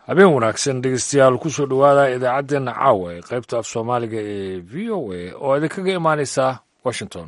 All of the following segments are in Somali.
habeen wanaagsan dhegeystayaal kusoo dhowaada idaacaddeenna caawa ee qaybta af soomaaliga ee v o a oo idinkaga imaanaysa washington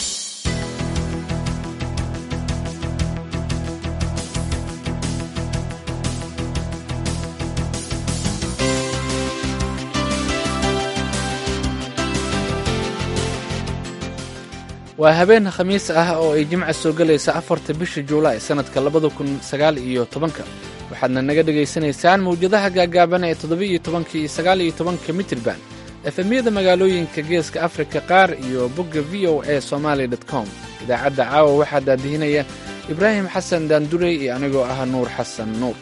waa habeen khamiis ah oo ay jimca soo gelaysa afarta bisha juulaay sannadka labada kun sagaal iyo tobanka waxaadna naga dhegaysanaysaan mawjadaha gaagaaban ee toddoba-iyo tobanka iyo sagaal iyo tobanka mitirban efemyada magaalooyinka geeska afrika qaar iyo bogga v o a somaali com idaacadda caawa waxaa daadihinaya ibraahim xasan daandurey iyo anigoo ah nuur xasan nuur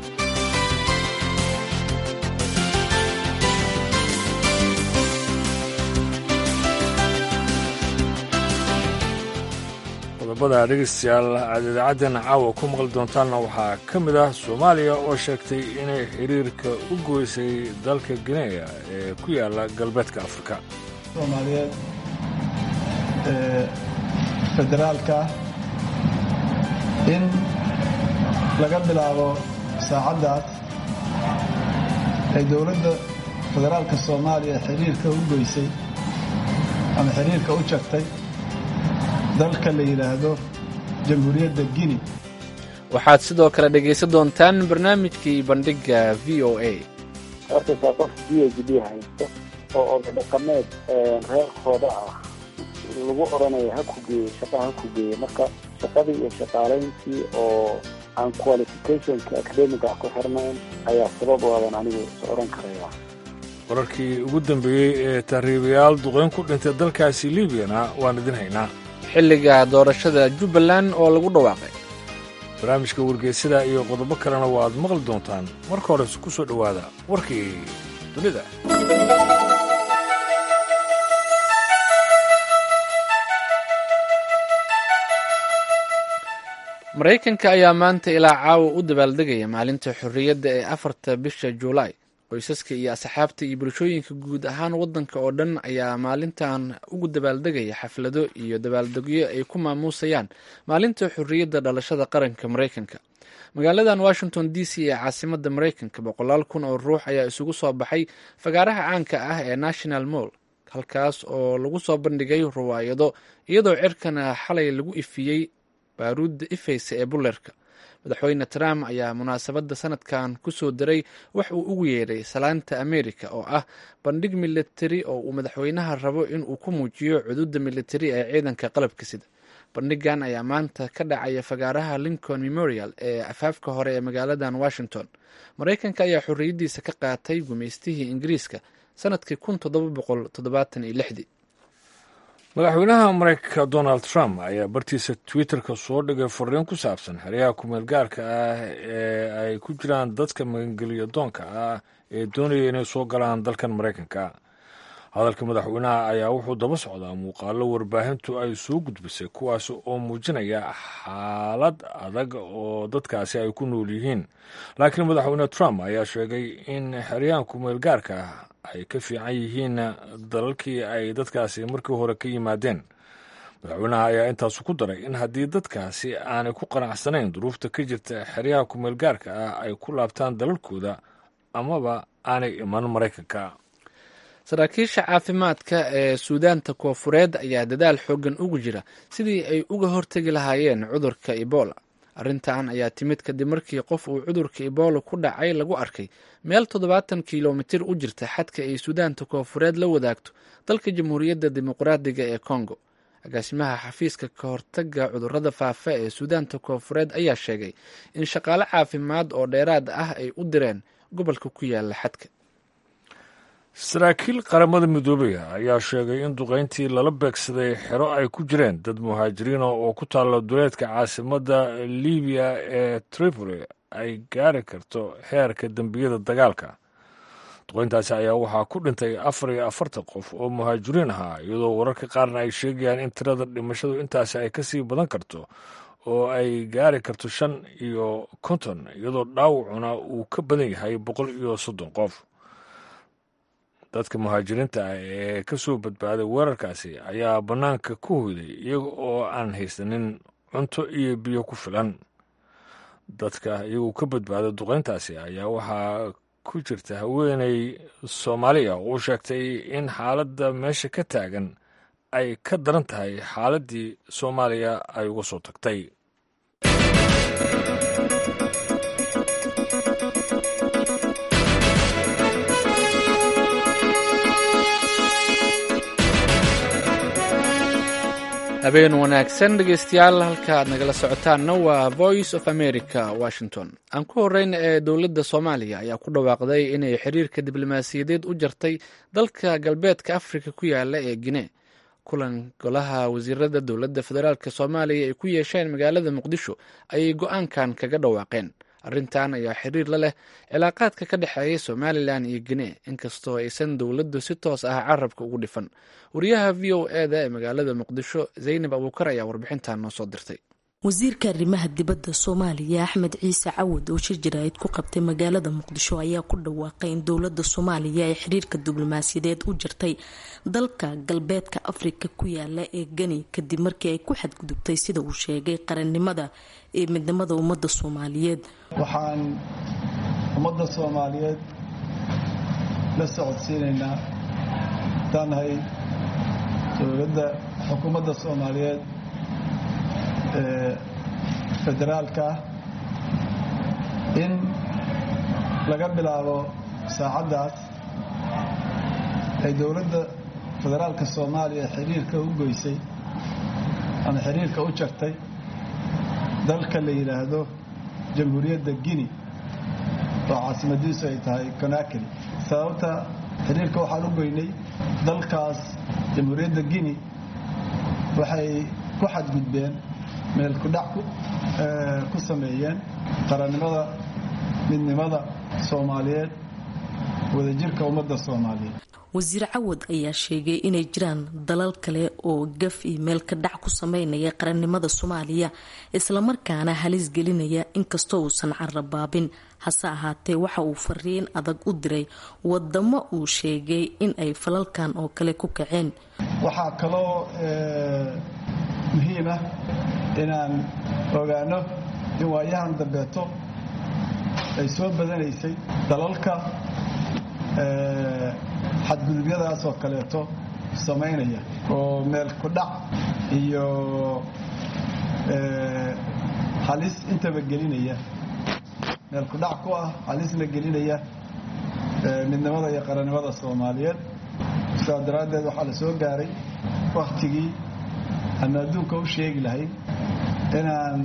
qodobada dhegeystayaal aad idaacaddeena caawa ku maqli doontaanna waxaa ka mid ah soomaaliya oo sheegtay inay xiriirka u goysay dalka gineya ee ku yaala galbeedka afrika soomaaliyeed ee federaalka in laga bilaabo saacaddaas ay dowladda federaalka soomaaliya xiriirka u goysay ama xiriirka u jagtay dalka la yidhaahdo jamhuuriyadda guine waxaad sidoo kale dhegaysan doontaan barnaamijkii bandhigga v o a hortaysaa qof b h d haysto oo oday dhaqameed reerkooda ah lagu odhanayo ha ku geeye shaqaa ha ku geeye marka shaqadii iyo shaqaalayntii oo aan qualificationka academiga ku xirnayn ayaa sabab waadan anigu is odhan karaya wararkii ugu dambeeyey ee tahriibayaal duqeyn ku dhintay dalkaasi liibiyana waan idin haynaa xilliga doorashada jubbaland oo lagu dhawaaqay barnaamijka wargeysada iyo qodobo kalena waaad maqli doontaan marka hores ku soo dhowaada warkii dunida maraykanka ayaa maanta ilaa caawa u dabaaldegaya maalinta xorriyadda ee afarta bisha juulaay qoysaska iyo asxaabta iyo bulshooyinka guud ahaan waddanka oo dhan ayaa maalintan ugu dabaaldegaya xaflado iyo dabaaldegyo ay ku maamuusayaan maalinta xorriyadda dhalashada qaranka maraykanka magaaladan washington d c ee caasimada maraykanka boqolaal kun oo ruux ayaa isugu soo baxay fagaaraha caanka ah ee national moll halkaas oo lagu soo bandhigay riwaayado iyadoo cirkana xalay lagu ifiyey baaruudda ifaysa ee bulleerka madaxweyne trump ayaa munaasabadda sanadkan ku soo diray wax uu ugu yeedhay salaanta america oo ah bandhig militari oo uu madaxweynaha rabo inuu ku muujiyo cududa militari ee ciidanka qalabka sida bandhigan ayaa maanta ka dhacaya fagaaraha lincoln memorial ee afaafka hore ee magaaladan washington maraykanka ayaa xorriyaddiisa ka qaatay gumaystihii ingiriiska sanadkii kun toddoba boqol toddobaatan iyo lixdii madaxweynaha maraykanka donald trump ayaa bartiisa twitterka soo dhigay fariin ku saabsan xeryaha kumeel gaarka ah ee ay ku jiraan dadka magangeliyo doonka ah ee doonaya inay soo galaan dalkan maraykanka hadalka madaxweynaha ayaa wuxuu daba socdaa muuqaalo warbaahintu ay soo gudbisay kuwaas oo muujinaya xaalad adag oo dadkaasi ay ku nool yihiin laakiin madaxweyne trump ayaa sheegay in xeryahan kumeel gaarka ah ay ka fiican yihiin dalalkii ay dadkaasi markii hore ka yimaadeen madaxweynaha ayaa intaasu ku daray in haddii dadkaasi aanay ku qanacsanayn duruufta ka jirta xeryaha kumeel gaarka ah ay ku laabtaan dalalkooda amaba aanay iman maraykanka saraakiisha caafimaadka ee suudaanta koofureed ayaa dadaal xooggan ugu jira sidii ay uga hortegi lahaayeen cudurka ebola arrintan ayaa timid kadib markii qof uu cudurka ebola ku dhacay lagu arkay meel toddobaatan kilomitir u jirta xadka ay suudaanta koofureed la wadaagto dalka jamhuuriyadda dimuqraadiga ee kongo agaasimaha xafiiska ka hortaga cudurada faafa ee suudaanta koofureed ayaa sheegay in shaqaale caafimaad oo dheeraad ah ay u direen gobolka ku yaala xadka saraakiil qaramada midoobaya ayaa sheegay in duqayntii lala beegsaday xero ay ku jireen dad muhaajiriina oo ku taalla duleedka caasimadda libiya ee tripoli ay gaari karto heerka dembiyada dagaalka duqayntaasi ayaa waxaa ku dhintay afar iyo afartan qof oo muhaajiriin ahaa iyadoo wararka qaarna ay sheegayaan in tirada dhimashadu intaasi ay ka sii badan karto oo ay gaari karto shan iyo konton iyadoo dhaawacuna uu ka badan yahay boqol iyo soddon qof dadka muhaajiriinta ah ee ka soo badbaaday weerarkaasi ayaa bannaanka ku hoyday iyaga oo aan haysanin cunto iyo biyo ku filan dadka iyagu ka badbaaday duqeyntaasi ayaa waxaa ku jirta haweeney soomaaliya oo sheegtay in xaaladda meesha ka taagan ay ka daran tahay xaaladdii soomaaliya ay uga soo tagtay habeen wanaagsan dhegeystayaal halka aad nagala socotaanna waa voice of america washington aan ku horeyna ee dowladda soomaaliya ayaa ku dhawaaqday inay xiriirka diblomaasiyadeed u jartay dalka galbeedka afrika ku yaala ee gine kulan golaha wasiirada dowladda federaalk soomaaliya ay ku yeesheen magaalada muqdisho ayay go-aankan kaga dhawaaqeen arrintan ayaa xiriir la leh cilaaqaadka ka dhexeeya somalilan iyo gine inkastoo aysan dowladdu si toos ah carabka ugu dhifan wariyaha v o e da ee magaalada muqdisho zaynab abuukar ayaa warbixintan noo soo dirtay wasiirka arrimaha dibadda soomaaliya axmed ciise cawad oo shir jaraa'id ku qabtay magaalada muqdisho ayaa ku dhawaaqay in dowladda soomaaliya ay xiriirka diblomaasiyadeed u jirtay dalka galbeedka afrika ku yaala ee gani kadib markii ay ku xadgudubtay sida uu sheegay qarannimada ee midnimada ummadda soomaaliyeed waxaan ummadda soomaaliyeed la socodsiinaynaa haddaanahay dowladda xukuumadda soomaaliyeed ee federaalka ah in laga bilaabo saacaddaas ay dowladda federaalka soomaaliya xiriirka u goysay ama xiriirka u jartay dalka la yidhaahdo jamhuuriyadda guinea oo caasimadiisu ay tahay conakry sababta xiriirka waxaan u goynay dalkaas jamhuuriyadda guinea waxay ku xadgudbeen meel kudhac ku sameeyeen qarannimada midnimada soomaaliyeed wadajirka ummadda soomaaliyeed wasiir cawad ayaa sheegay inay jiraan dalal kale oo gaf iyo meel ka dhac ku sameynaya qarannimada soomaaliya islamarkaana halis gelinaya inkastoo uusan carabaabin hase ahaatee waxa uu fariin adag u diray wadamo uu sheegay in ay falalkan oo kale ku kaceen waxaa kaloo muhiim ah inaan ogaano in waayahan dambeeto ay soo badanaysay dalalka xadgudubyadaas oo kaleeto samaynaya oo meel ku dhac iyo halis intaba gelinaya meel ku dhac ku ah halisna gelinaya midnimada iyo qarannimada soomaaliyeed sidaas daraaddeed waxaa la soo gaaray wakhtigii aanu adduunka u sheegi lahayn inaan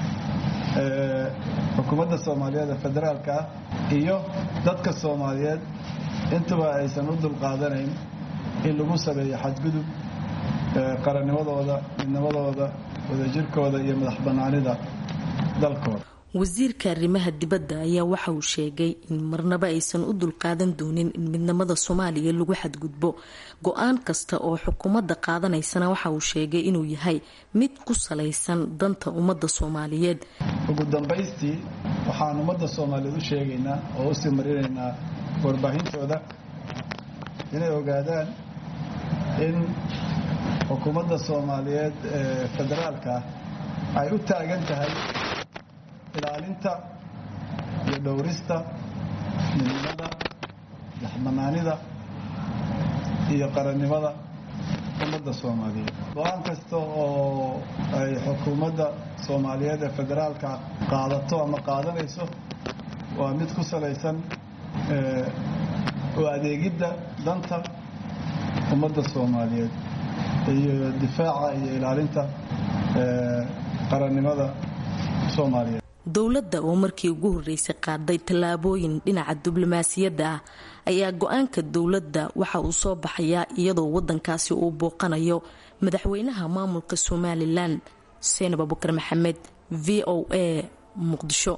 xukuumadda soomaaliyeed ee federaalka ah iyo dadka soomaaliyeed intuba aysan u dulqaadanayn in lagu sameeyo xadgudub qarannimadooda midnimadooda wadajirkooda iyo madax bannaanida dalkooda wasiirka arrimaha dibadda ayaa waxa uu sheegay in marnaba aysan u dulqaadan doonin in midnimada soomaaliya lagu xadgudbo go-aan kasta oo xukuumadda qaadanaysana waxa uu sheegay inuu yahay mid ku salaysan danta ummadda soomaaliyeed ugu dambaystii waxaan ummadda soomaaliyeed u sheegaynaa oo usii marinaynaa warbaahintooda inay ogaadaan in xukuumadda soomaaliyeed ee federaalka ay u taagan tahay ilaalinta iyo dhowrista midnimada daxbanaanida iyo qarannimada ummadda soomaaliyeed go-aan kasta oo ay xukuumadda soomaaliyeed ee federaalka qaadato ama qaadanayso waa mid ku salaysan oo adeegidda danta ummadda soomaaliyeed iyo difaaca iyo ilaalinta qarannimada soomaaliyeed dowladda oo markii ugu horreysay qaaday tallaabooyin dhinaca diblomaasiyadda ah ayaa go-aanka dowladda waxa uu soo baxayaa iyadoo waddankaasi uu booqanayo madaxweynaha maamulka somalilan seenab abukar maxamed v o a muqdisho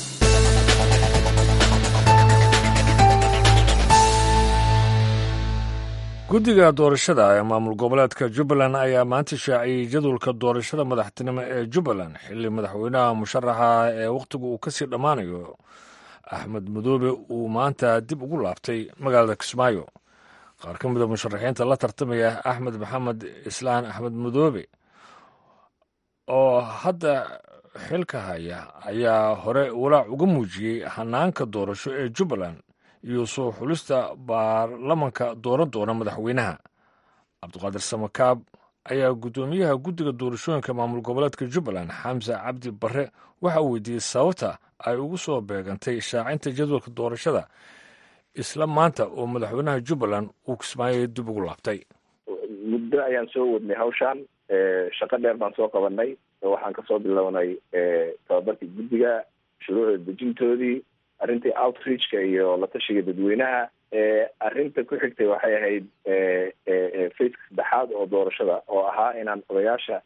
guddiga doorashada ee maamul goboleedka jubbaland ayaa maanta shaaciyey jadwalka doorashada madaxtinimo ee jubbaland xilli madaxweynaha musharaxa ee wakhtigu uu kasii dhammaanayo axmed madoobe uu maanta dib ugu laabtay magaalada kismaayo qaar ka mida musharaxiinta la tartamaya axmed maxamed islaan axmed madoobe oo hadda xilka haya ayaa hore walaac uga muujiyey hanaanka doorasho ee jubbaland iyo soo xulista baarlamanka dooran doona madaxweynaha cabdiqaadir samakaab ayaa guddoomiyaha guddiga doorashooyinka maamul goboleedka jubbaland xamse cabdi barre waxa uu weydiiyey sababta ay ugu soo beegantay shaacinta jadwalka doorashada isla maanta oo madaxweynaha jubbaland uu kismaayo dib ugu laabtay muddo ayaan soo wadnay hawshaan shaqo dheer baan soo qabanay waxaan kasoo bilownay tababarkii guddiga shuruucda dejintoodii arrintii outreachka iyo la tashiga dadweynaha arrinta ku xigtay waxay ahayd faceka saddexaad oo doorashada oo ahaa inaan odayaasha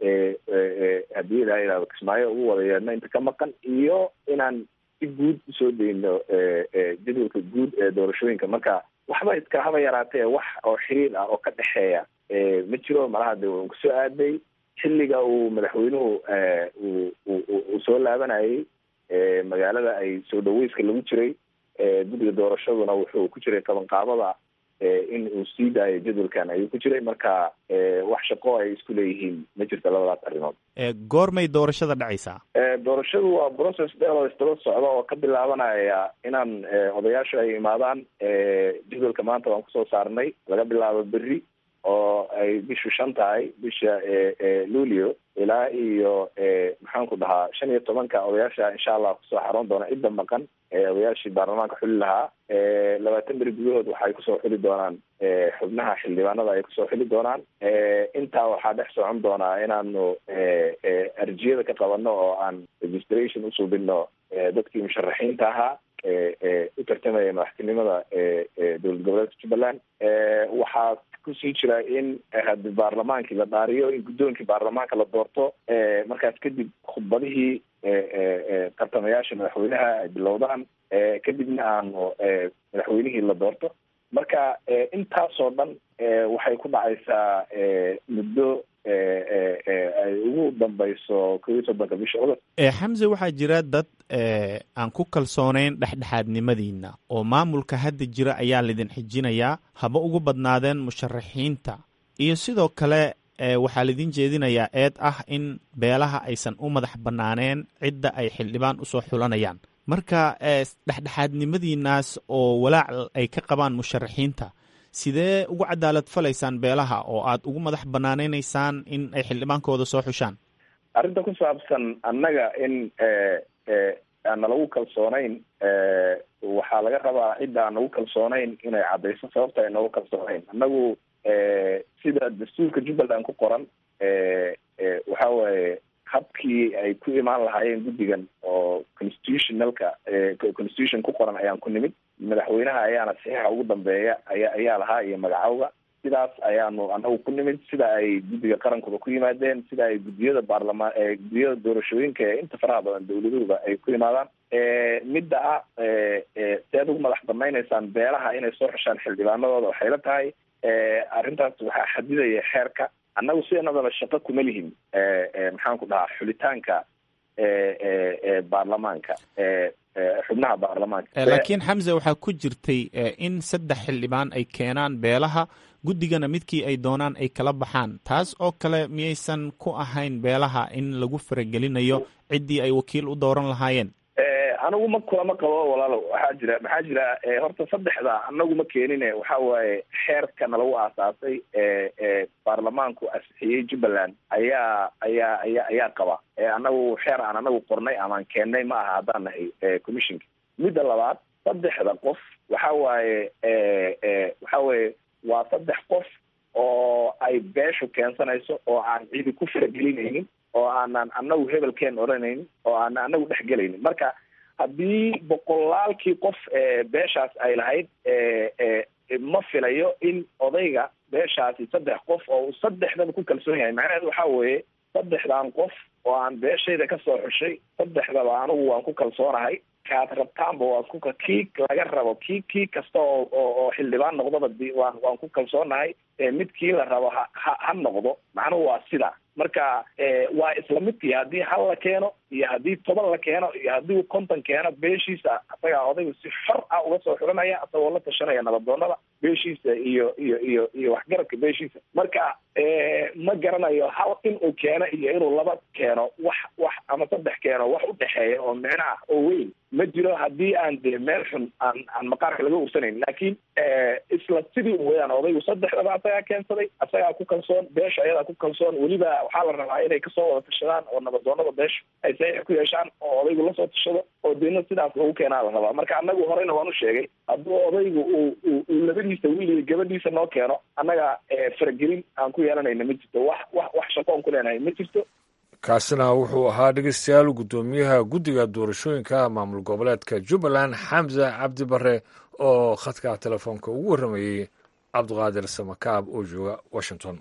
haddii ilaa yidhahdo kismaayo ugu wada yeedhno inta ka maqan iyo inaan si guud usoo dayno jadwalka guud ee doorashooyinka marka waxba iska haba yaraatee wax oo xiriir ah oo ka dhexeeya ma jiro malaha de waan kusoo aaday xilliga uu madaxweynuhu uu soo laabanayay magaalada ay soo dhaweyska lagu jiray guddiga doorashaduna wuxuu ku jiray qabanqaabada in uu sii daayo jadwalkan ayuu ku jiray marka wax shaqo ay isku leeyihiin ma jirto labadaas arrimood goormay doorashada dhacaysaa doorashadu waa process dheer oo isdaba socda oo ka bilaabanaya inaan odayaashu ay imaadaan jadwalka maanta waan kusoo saarnay laga bilaabo berri oo ay bishu shan tahay bisha luulio ilaa iyo maxaanku dhahaa shan iyo tobanka odayaasha insha allah kusoo xaroon doona cidda maqan odayaashii baarlamaanka xuli lahaa labaatan beri gudahood waxay kusoo xuli doonaan xubnaha xildhibaanada ay kusoo xuli doonaan intaa waxaa dhex socon doonaa inaanu arjiyada ka qabano oo aan registration usuubino dadkii musharaxiinta ahaa u tartamaya madaxtinimada dowlad goboleedka jubbaland waxaa kusii jira in hadi baarlamaankii la dhaariyo in guddoonkii baarlamaanka la doorto markaas kadib khudbadihii tartamayaasha madaxweynaha ay bilowdaan kadibna aanu madaxweynihii la doorto marka intaasoo dhan waxay ku dhacaysaa muddo ay ugu dambayso kow iyo soddonka bisha cudub xamse waxaa jira dad aan ku kalsoonayn dhexdhexaadnimadiina oo maamulka hadda jira ayaa laydin xijinayaa haba ugu badnaadeen musharaxiinta iyo sidoo kale waxaa laydin jeedinayaa eed ah in beelaha aysan u madax bannaaneen cidda ay xildhibaan usoo xulanayaan marka dhexdhexaadnimadiinaas oo walaac ay ka qabaan musharaxiinta sidee ugu cadaalad falaysaan beelaha oo aad ugu madax banaaneynaysaan in ay xildhibaankooda soo xushaan arrinta ku saabsan annaga in aan nalagu kalsoonayn waxaa laga rabaa cidda aan nagu kalsoonayn inay caddayso sababta ay nagu kalsoonayn annagu sida dastuurka jubbaland ku qoran waxa waaye habkii ay ku imaan lahaayeen guddigan oo constitutionalka constitution ku qoran ayaan ku nimid madaxweynaha ayaana saxiixa ugu dambeeya aya ayaa lahaa iyo magacowga sidaas ayaanu anagu ku nimid sida ay guddiga qarankuba ku yimaadeen sida ay guddiyada baarlamaan guddiyada doorashooyinka ee inta faraha badan dawladuhuba ay ku yimaadaan midda ah sead ugu madax banaynaysaan beelaha inay soo xushaan xildhibaanadooda waxay la tahay arrintaas waxaa xadidaya xeerka annagu sidanadaba shaqo kuma lihin maxaan ku dhahaa xulitaanka baarlamaanka xubnaha baarlamaanka laakiin xamse waxaa ku jirtay in saddex xildhibaan ay keenaan beelaha guddigana midkii ay doonaan ay kala baxaan taas oo kale miyaysan ku ahayn beelaha in lagu faragelinayo ciddii ay wakiil u dooran lahaayeen anigu ma kulama qabo walaalo waxaa jira maxaa jira horta saddexda anagu ma keenine waxa waaye xeerkana lagu aasaasay baarlamaanku asixiyey jubbaland ayaa ayaa aya ayaa qaba anagu xeer aan anagu qornay amaan keennay ma aha haddaan nahay commissionka midda labaad saddexda qof waxa waaye waxa weye waa saddex qof oo ay beeshu keensanayso oo aan cidi ku faragelinaynin oo aanan anagu hebelkeen odhanaynin oo aanan anagu dhexgelaynin marka haddii boqolaalkii qof beeshaas ay lahayd ma filayo in odayga beeshaasi saddex qof oo uu saddexdaba ku kalsoon yahay macnaheedu waxa weeye saddexdan qof oo aan beeshayda kasoo xushay saddexdaba anigu waan ku kalsoonahay kaad rabtaanba waa ku kii laga rabo kii kii kasta oo oo xildhibaan noqdaba waan waan ku kalsoonahay midkii la rabo ha ha ha noqdo macnuhu waa sida marka waa isla midkii haddii hal la keeno iyo haddii toban la keeno iyo haddii konton keeno beeshiisa asagaa odaygu si xor ah uga soo xulanaya asagoo la tashanaya nabadoonada beeshiisa iyo iyo iyo iyo waxgaradka beeshiisa marka ma garanayo hal inuu keeno iyo inuu laba keeno wax wax ama saddex keeno wax u dhexeeya oo micno ah oo weyn ma jiro haddii aan dee meel xun aan aan maqaarka laga ursanayn laakiin isla sidii weyaan odaygu saddexdaba asagaa keensaday asagaa ku kalsoon beesha ayadaa ku kalsoon weliba waxaa la rabaa inay kasoo wada tashadaan oo nabadoonada beesha ay saxiix ku yeeshaan oo odaygu lasoo tashado oo deedna sidaas lagu keenaa la rabaa marka annagu horeyna waan u sheegay hadduu odaygu uu uu labadiisa wiil iyo gabadhiisa noo keeno annaga faragelin aan ku yeelanayna ma jirto wax wax wax shaqoon ku leenahay ma jirto kaasina wuxuu ahaa dhegeystayaal guddoomiyaha guddiga doorashooyinka maamul goboleedka jubbaland xamse cabdi bare oo khadka telefoonka ugu warramayey cabdiqaadir samakaab oo jooga washington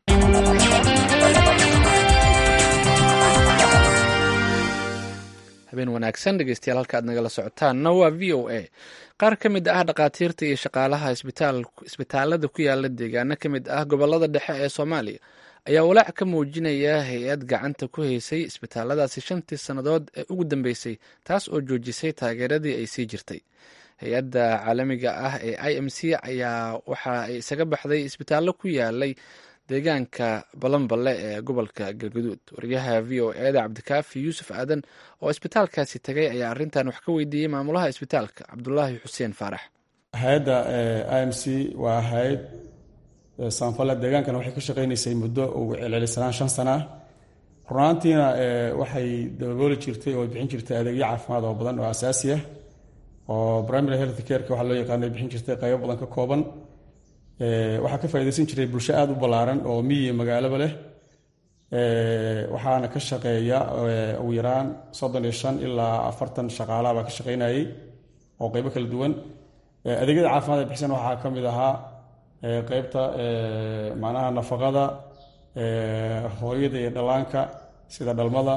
habeen wanaagsan dhegeystayaal halka aad nagala socotaanna waa v o a qaar ka mid ah dhakhaatiirta iyo shaqaalaha isbitaalada ku yaala deegaano ka mid ah gobolada dhexe ee soomaaliya ayaa walaac ka muujinaya hay-ad gacanta ku haysay isbitaaladaasi shantii sannadood ee ugu dambeysay taas oo joojisay taageeradii ay sii jirtay hay-adda caalamiga ah ee i m c ayaa waxa ay isaga baxday isbitaallo ku yaalay deegaanka balanballe ee gobolka galguduud wariyaha v o eda cabdikaafi yuusuf aadan oo isbitaalkaasi tagay ayaa arrintan wax ka weydiiyey maamulaha isbitaalka cabdulaahi xuseen faarax hay-adda i m c waa hay-ad saanfale deegaankan waxay ka shaqaynaysay muddo ugu celcelisanaan shan sana ah runaantiina waxay dabooli jirtay oo bixin jirtay adeegyo caafimaad oo badan oo asaasi ah oo primary health careka waxaa loo yaqaana bixin jirtay qaybo badan ka kooban waxaa ka faaidaysan jiray bulsho aada u ballaaran oo miyi magaalaba leh waxaana ka shaqeeya ugu yaraan soddon iyo shan ilaa afartan shaqaalaha baa ka shaqaynayay oo qaybo kala duwan adeegyada caafimaad ay bixisan waxaa ka mid ahaa qeybta macnaha nafaqada hooyada iyo dhallaanka sida dhalmada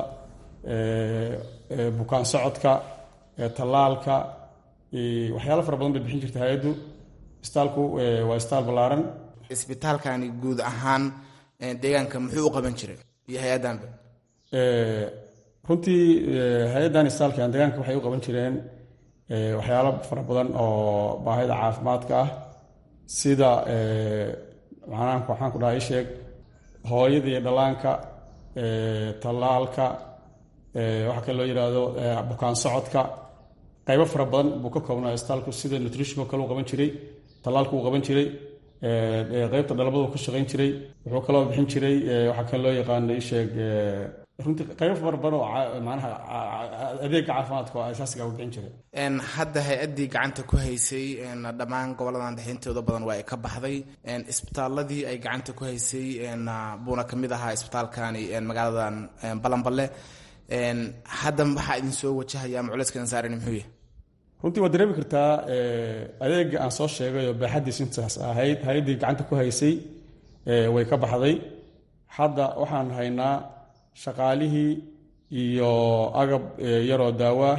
bukaan socodka tallaalka waxyaalo fara badan bay bixin jirta hay-addu isbitaalku waa isbitaal ballaaran isbitaalkani guud ahaan deegaanka muxuu u qaban jiray iyo hay-addanba runtii hay-addan isbitaalkan deegaanka waxay u qaban jireen waxyaalo fara badan oo baahida caafimaadka ah sida macnaha waxaan ku dhaha isheeg hooyada iyo dhallaanka tallaalka waxaa kale loo yidhaahdo bukaan socodka qaybo fara badan buu ka koobnaa isbitaalku sida nutritionko kale u qaban jiray tallaalku uu qaban jiray qeybta dhalmadu ka shaqayn jiray wuxuu kaloo bixin jiray waxaa kale loo yaqaano isheeg runtii qaybo fara badan oo macnaha adeega caafimaadka oo asaasiga u bixin jiray hadda hay-addii gacanta ku haysay dhammaan goboladan dhexintooda badan waa ay ka baxday isbitaaladii ay gacanta ku haysay buuna ka mid ahaa isbitaalkani magaaladan balanballe hadda waxaa idin soo wajahaya ama culayska idin saarani muxuu yahay runtii waad dareemi kartaa adeega aan soo sheegay oo baaxaddiis intaas ahayd hay-addii gacanta ku haysay way ka baxday hadda waxaan haynaa shaqaalihii iyo agab yaroo daawaah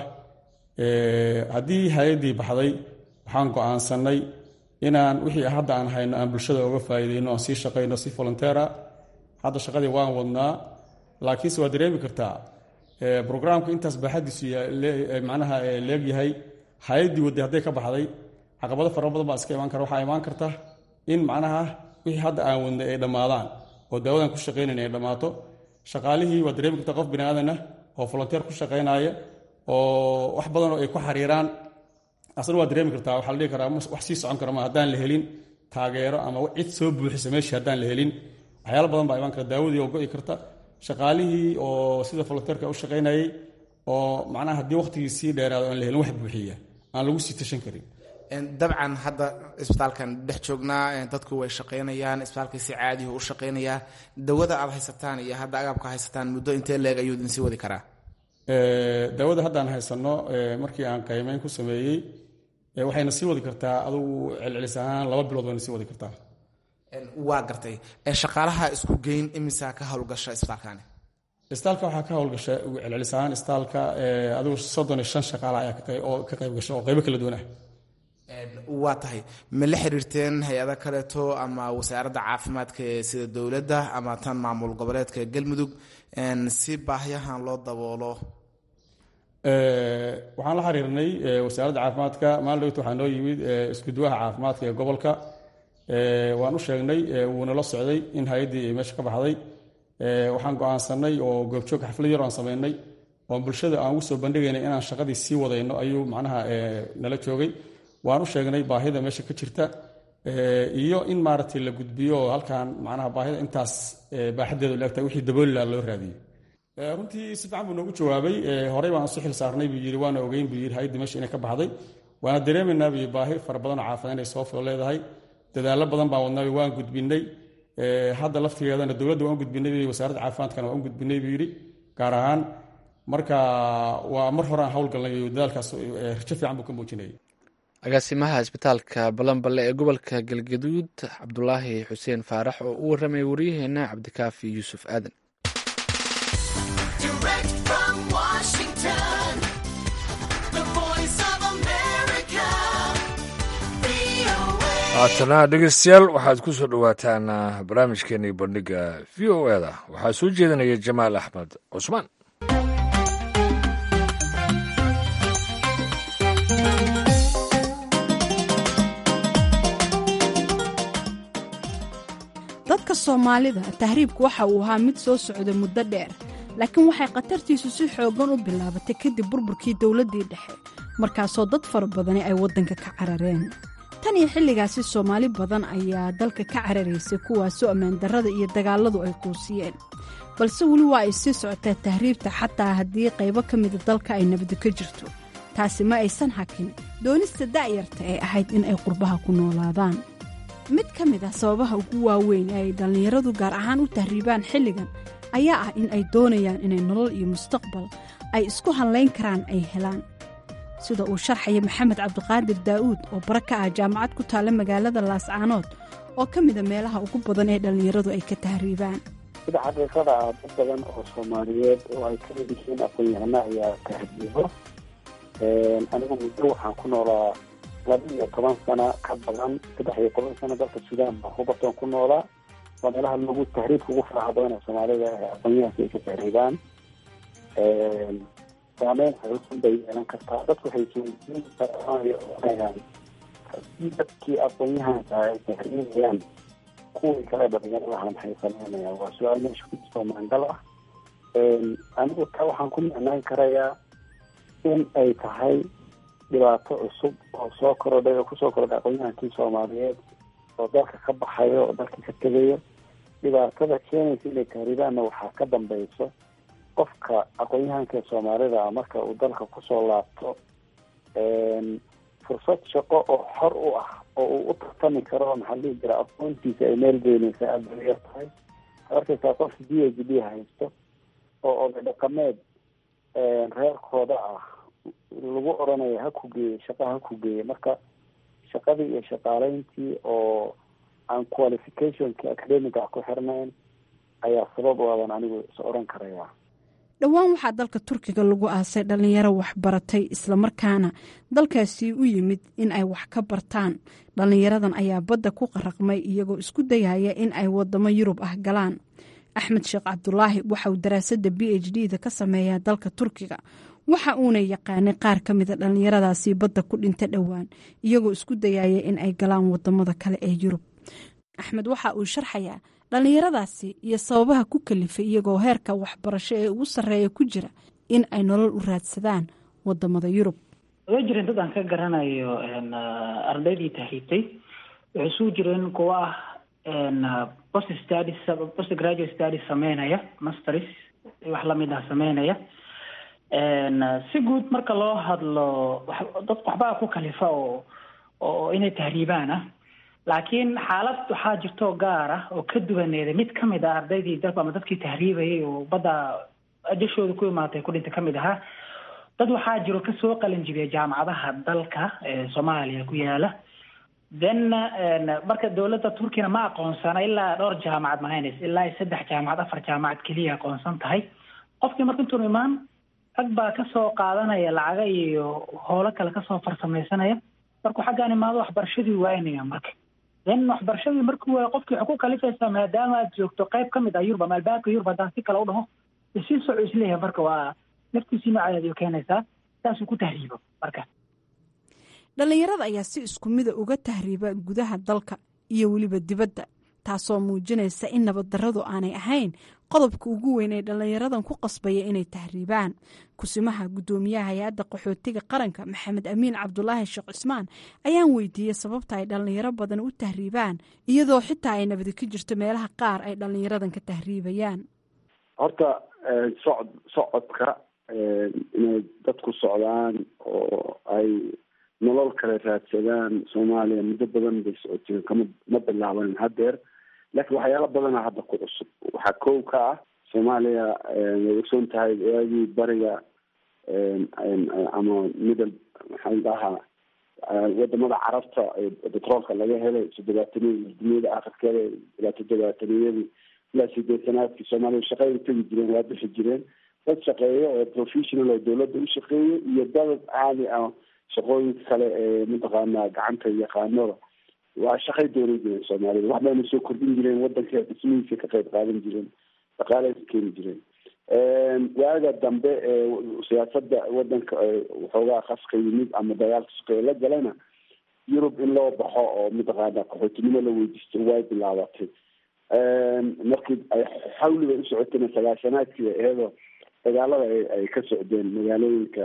haddii hay-addii baxday waxaan go-aansanay inaan wixii hadda aan hayno aan bulshada uga faa'iideyno aan sii shaqayno si volunteera hadda shaqadii waan wadnaa laakiinse waad dareemi kartaa brograamka intaas baaxaddiisu macnaha leegyahay hay-addii wadday hadday ka baxday caqabado fara badan baa iska imaan kara waxaa imaan karta in macnaha wixii hadda aan wadnay ay dhammaadaan oo daawadan ku shaqaynayna ay dhammaato shaqaalihii waad dareemi kartaa qof bini aadanah oo volunteer ku shaqaynaya oo wax badan oo ay ku xariiraan asna waad dareemi kartaa waxaa la dhihi karaa wax sii socon kara ma haddaan la helin taageero ama cid soo buuxisa meeshii haddaan la helin waxyaalo badan baa imaan kara daawadii oo go'i karta shaqaalihii oo sida volunteerka u shaqaynayay oo macnaha haddii waqtigii sii dheeraado aan la helin wax buuxiya aan lagu sii tashan karin dabcan hadda isbitaalkan dhex joognaa dadku way shaqaynayaan isbitaalkii si caadihu u shaqaynayaa dawada aad haysataan iyo hadda agabka haysataan muddo intee leeg ayuu idin sii wadi karaa daawada haddaan haysanno markii aan qaymeyn ku sameeyey waxayna sii wadi kartaa adugu celcelis ahaan laba bilood wayna sii wadi kartaa waa gartay shaqaalaha isku geyn imisa ka howlgasha isbitaalkani isbitaalka waxaa ka howlgasha celcelis ahaan isbitaalka adigu soddon iyo shan shaqaala ayaa oo ka qayb gasha oo qaybo kala duwan ah waa tahay ma la xiriirteen hay-ada kaleeto ama wasaaradda caafimaadka ee sida dowladda ama tan maamul goboleedka galmudug si baahyahan loo daboolo waxaan la xiriirnay wasaaradda caafimaadka maalin dhowta waxaa noo yimid iskuduwaha caafimaadka ee gobolka waan u sheegnay wuuna la socday in hay-addii ay meesha ka baxday waxaan go-aansanay oo goobjoog xaflad yar aan sameynay oon bulshada aan ugu soo bandhigaynay inaan shaqadii sii wadayno ayuu macnaha nala joogay waan u sheegnay baahida meesha ka jirta iyo in maaragtay la gudbiyo oo halkan macnaha baahida intaas baaxadeedu laegtahay wixii daboolilaa loo raadiyey runtii si fiican buu noogu jawaabay horey baan isu xil saarnay buu yidhi waana ogeyn buu yidhi hay-adda meesha inay ka baxday waana dareemaynaa buu baahi fara badan oo caafimaad inay soo filo leedahay dadaallo badan baan wadnay waan gudbinay hadda laftigeedana dowladda waan gudbinay wasaaradda caafimaadkana waan gudbinay buu yidhi gaar ahaan marka waa mar hore aan howlgalnay dadaalkaas rajo fiican buu ka muujinayay agaasimaha isbitaalka balanballe ee gobolka galgaduud cabdulaahi xuseen faarax oo u warramay waryaheena cabdikaafi yuusuf aadan haatana dhegeystayaal waxaad ku soo dhowaataan barnaamijkeenii bandhiga v o eda waxaa soo jeedinaya jamaal axmed cusmaan dadka soomaalida tahriibku waxa uu ahaa mid soo socda muddo dheer laakiin waxay khatartiisu si xooggan u bilaabatay kadib burburkii dowladdii dhexe markaasoo dad fara badani ay waddanka ka carareen tan iyo xilligaasi soomaali badan ayaa dalka ka cararaysay kuwaasoo ammaandarrada iyo dagaalladu ay quusiyeen balse weli waa ay sii socotaa tahriibta xataa haddii qaybo ka mida dalka ay nabadi ka jirto taasi ma aysan hakin doonista da'yarta ee ahayd in ay qurbaha ku noolaadaan mid ka mid ah sababaha ugu waaweyn ee ay dhallinyaradu gaar ahaan u tahriibaan xilligan ayaa ah in ay doonayaan inay nolol iyo mustaqbal ay isku hallayn karaan ay helaan sida uu sharxaya maxamed cabdiqaadir daa'uud oo bara ka ah jaamacad ku taalla magaalada laascaanood oo ka mida meelaha ugu badan ee dhallinyaradu ay ka tahriibaan sida xaqiiqada ah dad badan oo soomaaliyeed oo ay ka mid yihiin aqoon-yahano ayaa tahriibo anigu muddo waxaan ku noolaa laba iyo toban sano ka badan saddex iyo toban sano dalka suudaan baan ku bartoon ku noolaa waa meelaha lagu tahriibka ugu faraha badan ee soomaalida ee aqoonyahanka ay ka tahriibaan saameyn xoogan bay yeelan kartaa dadku waxay jeediin karaan haddii dadkii aqoon-yahanka ay tahriibayaan kuwii kale dhalinyaradaha maxay sameynayaan waa su-aal meesha ku jirto maangal ah anigu taa waxaan ku micnaan karayaa in ay tahay dhibaato cusub oo soo korodhay oo kusoo korodhay aqoon-yahankii soomaaliyeed oo dalka ka baxayo oo dalka ka tegayo dhibaatada keenaysa inay tahriibaanna waxaa ka dambeyso qofka aqoon-yahanka soomaalida marka uu dalka kusoo laabto fursad shaqo oo xor u ah oo uu u tartami karo maxaa dhihi jira aqoontiisa ay meel geynaysa aada bay yar tahay waxaad arkaysaa qof d h d haysto oo oday dhaqameed reerkooda ah lagu odhanayo ha ku geeye shaqa ha ku geeye marka shaqadii iyo shaqaaleyntii oo aan qualificationki academiga ku xirnayn ayaa sabab u adan anigu is odhan karaya dhowaan waxaa dalka turkiga lagu aasay dhallinyaro waxbaratay islamarkaana dalkaasi u yimid in ay wax ka bartaan dhallinyaradan ayaa badda ku qaraqmay iyagoo isku dayaya in ay wadamo yurub ah galaan axmed sheekh cabdulaahi waxauu daraasadda b h d da ka sameeyaa dalka turkiga waxa uuna yaqaanay qaar ka mida dhallinyaradaasi badda ku dhinta dhowaan iyagoo isku dayaya in ay galaan wadamada kale ee yurub axmed waxa uu sharxayaa dhallinyaradaasi iyo sababaha ku kalifay iyagoo heerka waxbarasho ee ugu sarreeya ku jira in ay nolol u raadsadaan wadamada yurub way jireen dad aan ka garanayo ardaydii tahriibtay waxay isugu jireen kuwa ah post studies post graduate studies sameynaya masters wax lamid ah sameynaya si guud marka loo hadlo dad waxbaa ku kalifa oo oo inay tahriibaan ah laakiin xaalad waxaa jirto gaar ah oo ka duwaneeda mid kamid ah ardaydii dal ama dadkii tahriibayay oo badda ajashooda ku imaatay ku dhintay kamid ahaa dad waxaa jiro kasoo qalin jibiya jaamacadaha dalka ee soomaaliya ku yaala then marka dowladda turkina ma aqoonsana ilaa dhowr jaamacad mahaynaysa ilaa saddex jaamacad afar jaamacad keliya aqoonsan tahay qofkii marka intuun imaan rag baa kasoo qaadanaya lacaga iyo howlo kale kasoo farsamaysanaya markuu xaggaan imaado waxbarashadii waynaya marka then waxbarashadii markuu waayo qofkii waxay ku kalifaysaa maadaama aad joogto qayb ka mid ah yurub ama albaabka yurub haddaan si kale u dhaho sii soco isleeyahay marka waa naftiisii noocadeed keenaysaa saasuu ku tahriibo marka dhallinyarada ayaa si isku mida uga tahriiba gudaha dalka iyo weliba dibadda taasoo muujinaysa in nabaddarradu aanay ahayn qodobka ugu weyn ee dhallinyaradan ku qasbaya inay tahriibaan kusimaha guddoomiyaha hay-adda qaxootiga qaranka maxamed amiin cabdulaahi sheekh cismaan ayaan weydiiyey sababta ay dhallinyaro badan u tahriibaan iyadoo xitaa ay nabadi ka jirto meelaha qaar ay dhallinyaradan ka tahriibayaan horta socod socodka inay dadku socdaan oo ay nolol kale raadsadaan soomaaliya muddo badan bay socoteen kama ma bilaaban haddeer laakiin waxyaalo badana hadda ku cusub waxaa kow ka ah soomaaliya way ogsoon tahay waagii bariga ama middle maxaa dhahaa wadamada carabta betroolka laga helay toddobaataniya duniyada akhirkeeda ilaa toddobaataniyadii ilaa sideetanaadkii soomaaliya shaqay tegi jireen waa bixi jireen dad shaqeeya oo professional oo dawladda u shaqeeya iyo dad caadi ah shaqooyinka kale ee mataqaanaa gacanta yaqaanada waa shaqay doonan jireen soomaalida wax bayna soo kordhin jireen wadanka dhismihiisa ka qayb qaadan jireen dhaqaalay ka keeni jireen waaga dambe ee siyaasada wadanka waxoogaa qaska yimid ama dagaalka sukeeye la galana yurub in loo baxo oo mataqaana qaxootinimo la weydiisto way bilaabatay markii ay xawliga u socotayna sagaashanaadkii iyadoo dagaalada ay ka socdeen magaalooyinka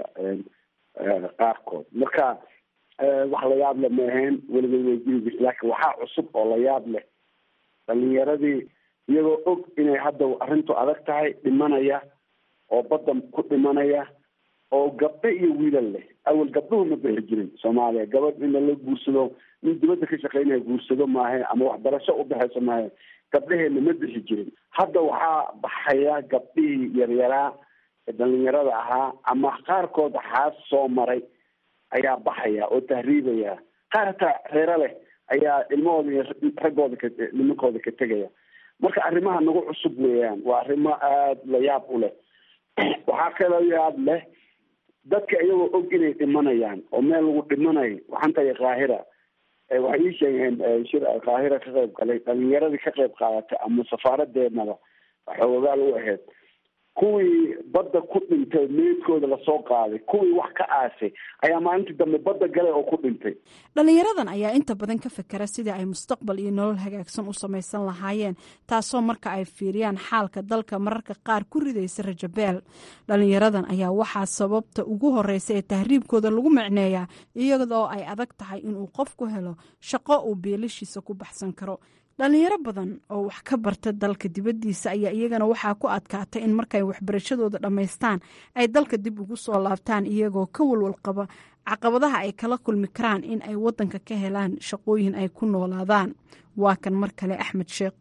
qaarkood marka wax la yaab leh ma ahayn weligay way jiri jirta laakiin waxaa cusub oo la yaab leh dhalinyaradii iyagoo og inay hadda arrintu adag tahay dhimanaya oo badda ku dhimanaya oo gabdho iyo wiilal leh awal gabdhuhu ma bixi jirin soomaaliya gabadh in lala guursado nin dibadda ka shaqeynaya guursado maahe ama waxbarasho u baxayso maahe gabdhaheena ma bixi jirin hadda waxaa baxaya gabdhihii yaryaraa ee dhalinyarada ahaa ama qaarkood xaas soo maray ayaa baxaya oo tahriibaya qaar hataa reero leh ayaa ilmahooda iyo raggooda ka nimankooda ka tegaya marka arrimaha nagu cusub weeyaan waa arrimo aada la yaab u leh waxaa kaloo yaab leh dadka iyagoo og inay dhimanayaan oo meel lagu dhimanayo waxaan tahay kaahira waxay ii sheegeen shir kaahira ka qayb galay dhalinyaradii ka qayb qaadatay ama safaaradeennaba xoogaal u ahayd kuwii badda ku dhintay meydkooda lasoo qaaday kuwii wax ka aasay ayaa maalintii dambe badda galay oo ku dhintay dhallinyaradan ayaa inta badan ka fekera sidii ay mustaqbal iyo nolol hagaagsan u samaysan lahaayeen taasoo marka ay fiiriyaan xaalka dalka mararka qaar ku ridaysa rajabeel dhallinyaradan ayaa waxaa sababta ugu horeysa ee tahriibkooda lagu micneeyaa iyadoo ay adag tahay inuu qofku helo shaqo uu beelashiisa ku baxsan karo dhalinyaro badan oo wax ka barta dalka dibaddiisa ayaa iyagana waxaa ku adkaatay in markay waxbarashadooda dhammaystaan ay dalka dib ugu soo laabtaan iyagoo ka walwal qaba caqabadaha ay kala kulmi karaan in ay wadanka ka helaan shaqooyin ay ku noolaadaan waa kan mar kale axmed sheekh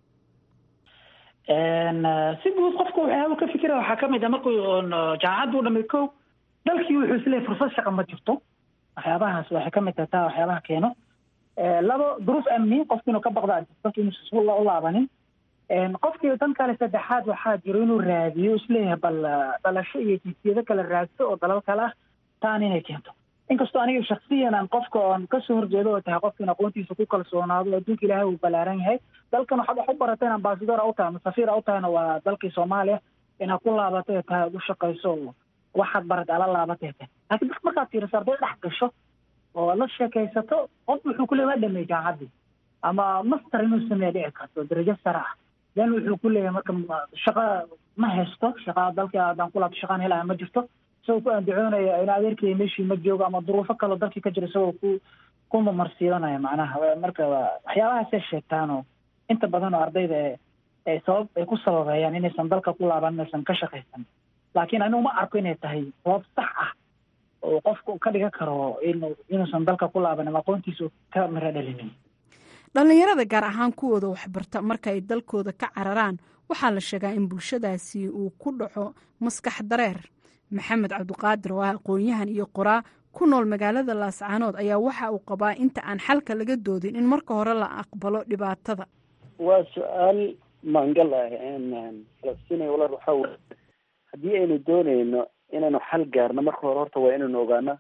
si guud qofka waxyaaba ka fikira waxaa kamid a markuu jaamacaddu dhamay ko dalkii wuxuu isleeyahy fursad shaqa ma jirto waxyaabahaas waxay kamid tahay taa waxyaabaha keeno labo duruuf amni qofki inuu ka baqda dalka inuusan u laabanin qofkii dan kale saddexaad waxaa jiro inuu raadiyo isleeyahay bal dhalasho iyo jinsiyado kale raadso oo dalal kale ah taan inay keento inkastoo aniga shaksiyan aan qofka oon kasoo horjeedo oo tahay qofka in aqoontiisa ku kalsoonaado adduunka ilaahay uu balaaran yahay dalkan waxaad wax u barateen ambasador u tahay ama safiir u tahayna waa dalkii soomaaliya inaad ku laabatay tahay ad u shaqayso waxaad barat ala laabatay tahay laakiin dadka markaad fiiriso arday dhex gasho oo la sheekaysato qof wuxuu ku leeyahy waa dhameey jaamacaddii ama master inuu sameeya dhici karto darajo sare ah then wuxuu ku leeyahay marka shaqa ma haysto shaqa dalkii haddaan ku laabto shaqaan helaya ma jirto isagoo ku andacoonaya in adeerkii meeshii ma joogo ama duruufo kaloo dalkii ka jira isagoo ku ku mamarsiidanaya macnaha marka waxyaabahaasay sheegtaanoo inta badan oo ardayda ee sabab ay ku sababeeyaan inaysan dalka ku laaban inaysan ka shaqaysan laakiin anigu ma arko inay tahay sabab sax ah oo qofku ka dhigan karo inuusan dalka ku laaban ama aqoontiisu ka miro dhalinin dhallinyarada gaar ahaan kuwooda waxbarta marka ay dalkooda ka cararaan waxaa la sheegaa in bulshadaasi uu ku dhaco maskax dareer maxamed cabdiqaadir oo ah aqoon-yahan iyo qoraa ku nool magaalada laascaanood ayaa waxa uu qabaa inta aan xalka laga doodin in marka hore la aqbalo dhibaatada waa su-aal maangal ah falastiin walaal waxaa wey haddii aynu dooneyno inaynu xal gaarno marka hore horta waa inaynu ogaano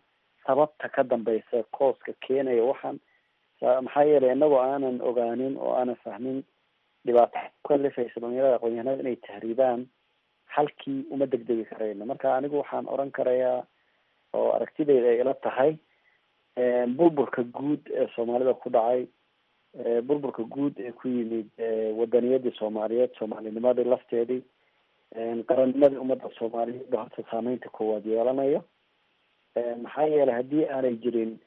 sababta ka dambeysa kooska keenaya waxaan maxaa yeelay inagoo aanan ogaanin oo aanan fahmin dhibaato kalifaysa dhalinyarada aqoonyahanada inay tahriibaan halkii uma degdegi karayno marka anigu waxaan oran karayaa oo aragtidayda ay ila tahay burburka guud ee soomaalida ku dhacay burburka guud ee ku yimid wadaniyadii soomaaliyeed soomaalinimadii lafteedii qarannimadii ummadda soomaaliyeed ba horta saameynta koowaad yeelanayo maxaa yeelay haddii aanay jirin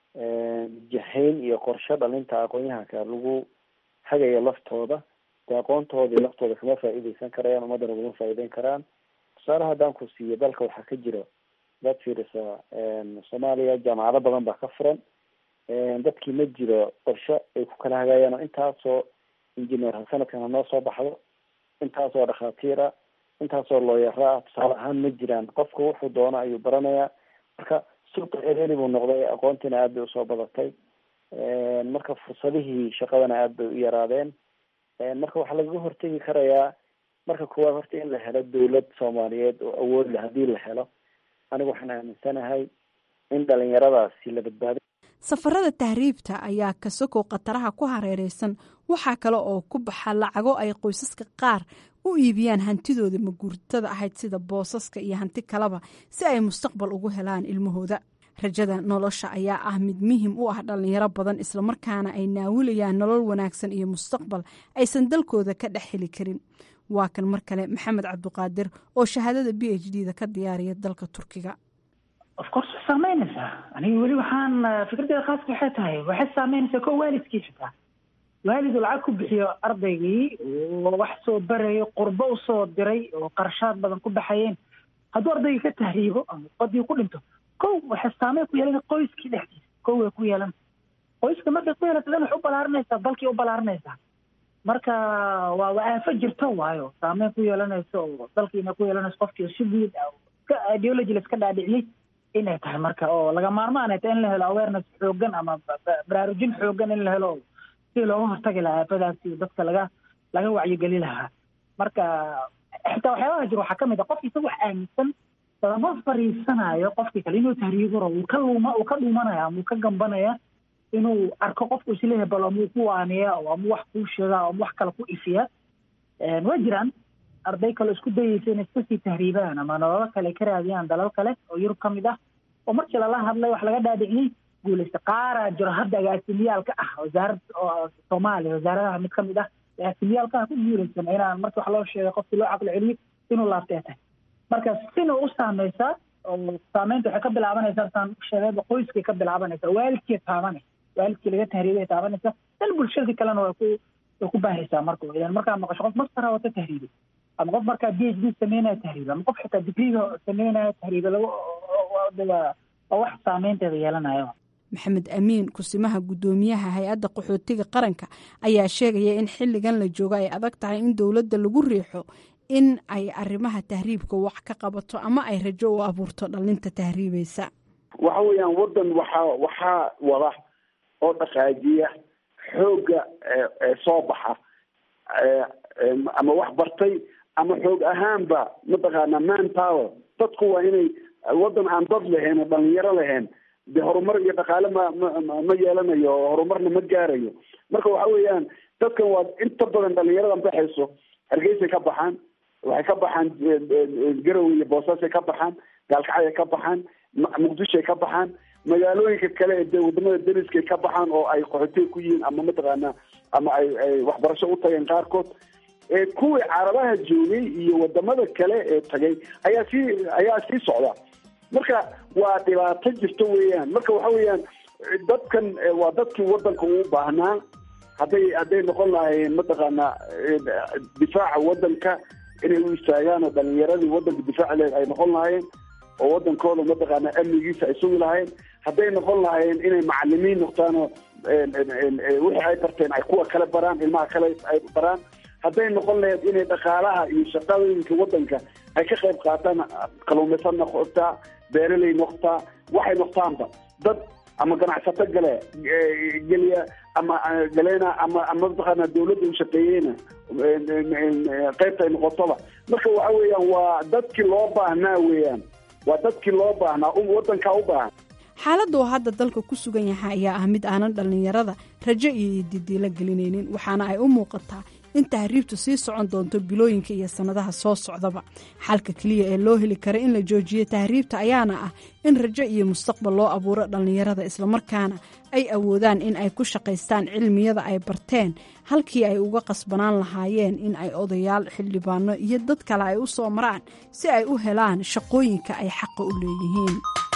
jahayn iyo qorshe dhalinta aqoonyahanka lagu hagayo laftooda dee aqoontoodii laftooda kama faa'iideysan karayaan ummaddana kuma faa'iideyn karaan tusaale haddaan ku siiyo dalka waxaa ka jira dad fiirisa soomaaliya jaamacado badan baa ka furan dadkii ma jiro qorshe ay ku kala hagayaan oo intaasoo engineer sanadkan hanoo soo baxdo intaasoo dhakhaatiira intaasoo looyara ah tusaale ahaan ma jiraan qofku wuxuu doono ayuu baranayaa marka suuqa ereli buu noqday aqoontiina aad bay usoo badatay marka fursadihii shaqadana aad bay u yaraadeen marka waxaa lagaga hortegi karayaa marka koowaad horta in la helo dawlad soomaaliyeed oo awood leh haddii la helo anigu waxaan aaminsanahay in dhalinyaradaasi la badbaado safarada tahriibta ayaa kasakoo khataraha ku hareereysan waxaa kale oo ku baxa lacago ay qoysaska qaar u iibiyaan hantidooda maguurtada ahayd sida boosaska iyo hanti kaleba si ay mustaqbal ugu helaan ilmahooda rajada nolosha ayaa ah mid muhim u ah dhalinyaro badan islamarkaana ay naawilayaan nolol wanaagsan iyo mustaqbal aysan dalkooda ka dhex heli karin waa kan mar kale maxamed cabdiqaadir oo shahaadada b h d da ka diyaariya dalka turkiga of course way saameynaysaa aniga weli waxaan fikraddeeda khaaska waxay tahay waxay saameynaysaa ko waalidkii xitaa waalid uu lacag ku bixiyo ardaygii oo wax soo barayo qurbo usoo diray oo qarashaad badan ku baxayeen hadduu ardaygii ka tahriibo ama badii ku dhinto kow waxay saameyn ku yeelana qoyskii dhexdiisa kow way ku yeelan qoyska markay ku yeelata dan wax u balaarinaysaa dalkii u balaarinaysaa marka waa waa aafo jirto waayo saameyn ku yeelanayso oo dalkiina ku yeelanayso qofkii si guud ideology la iska dhaadhiciyey inay tahay marka oo laga maarmaan ay tahay in la helo awareness xoogan ama baraarujin xoogan in la helo si looga hortagi lahaa aafadaasi dadka laga laga wacyigeli lahaa marka xitaa waxyaabaha jiro waxaa kamid a qofki isaga wax aaminsan lama fariisanayo qofkii kale inuu tahriiburo uu ka luma uu ka dhumanaya ama uu ka gambanaya inuu arko qofku isleeyahay bal amuu ku waaniya oo ama wax kuu sheega ama wax kale ku ifiya way jiraan arday kale isku dayeysa inay iska sii tahriibaan ama nololo kale ka raadiyaan dalal kale oo yurub ka mid ah oo markii lala hadlay wax laga dhaadhiciyey guulaysta qaaraa jiro hadda agaasimiyaalka ah wasaarad soomaaliya wasaaradaha mid ka mid ah agaasimiyaalka ah ku guulaysan inaan marki wax loo sheegay qofkii loo caqli celiyo inuu laabtee tahay marka sina u saameysaa oo saameynta waxay ka bilaabanaysaa saan sheegayba qoyskay ka bilaabanaysaa waalidkii taabanaysa waalidkii laga tahriibay taabanaysa dan bulshadii kalena way ku way ku baahaysaa marka idan markaa maqasho qof mastara wata tahriibay ama qof markaa b h d sameynaya tahriiba ama qof xitaa digriga sameynaya tahriiba lagu waa wax saameynteeda yeelanaya maxamed amiin kusimaha guddoomiyaha hay-adda qaxootiga qaranka ayaa sheegaya in xilligan la joogo ay adag tahay in dowladda lagu riixo in ay arrimaha tahriibka wax ka qabato ama ay rajo u abuurto dhalinta tahriibaysa waxa weeyaan waddan waxaa waxaa wada oo dhaqaajiya xoogga soo baxa ama wax bartay ama xoog ahaanba mataqaana man power dadku waa inay waddan aan dad lahayn oo dhalinyaro lahayn de horumar iyo dhaqaale ma ma ma yeelanayo oo horumarna ma gaarayo marka waxa weeyaan dadkan waa inta badan dhalinyaradan baxayso hargeysay ka baxaan waxay ka baxaan garowe iyo boosaasay ka baxaan gaalkacay ka baxaan muqdishoay ka baxaan magaalooyinka kale ee de wadamada dariskay ka baxaan oo ay qaxootiga ku yihiin ama mataqaana ama ay ay waxbarasho u tageen qaarkood kuwii carabaha joogay iyo wadamada kale ee tagay ayaa sii ayaa sii socda marka waa dhibaato jirto weeyaan marka waxa weeyaan dadkan waa dadkii wadanka uu baahnaa hadday hadday noqon lahaayeen mataqaana difaaca wadanka inay u istaagaan oo dhalinyaradii wadanka difaaci leed ay noqon lahaayeen oo wadankooda mataqaana amnigiisa ay sugi lahaayeen hadday noqon lahaayeen inay macalimiin noqdaan oo wixii ay barteen ay kuwa kale baraan ilmaha kale ay baraan hadday noqon lahayd inay dhaqaalaha iyo shaqadooyinka wadanka ay ka qayb qaataan kaluumaysan noqotaa beeraley noqotaa waxay noqtaanba dad ama ganacsato gale geliya ama galeena ama ama mataqaana dawladda u shaqeeyeyna qaybta ay noqotoba marka waxa weeyaan waa dadkii loo baahnaa weeyaan waa dadkii loo baahnaa wadankaa u baahan xaaladda oo hadda dalka ku sugan yahay ayaa ah mid aanan dhallinyarada rajo iyo didiilo gelinaynin waxaana ay u muuqataa in tahriibtu sii socon doonto bilooyinka iyo sannadaha soo socdaba xalka keliya ee loo heli kara in la joojiyo tahriibta ayaana ah in rajo iyo mustaqbal loo abuuro dhallinyarada islamarkaana ay awoodaan in ay ku shaqaystaan cilmiyada ay barteen halkii ay uga qasbanaan lahaayeen in ay odayaal xildhibaano iyo dad kale ay u soo maraan si ay u helaan shaqooyinka ay xaqa u leeyihiin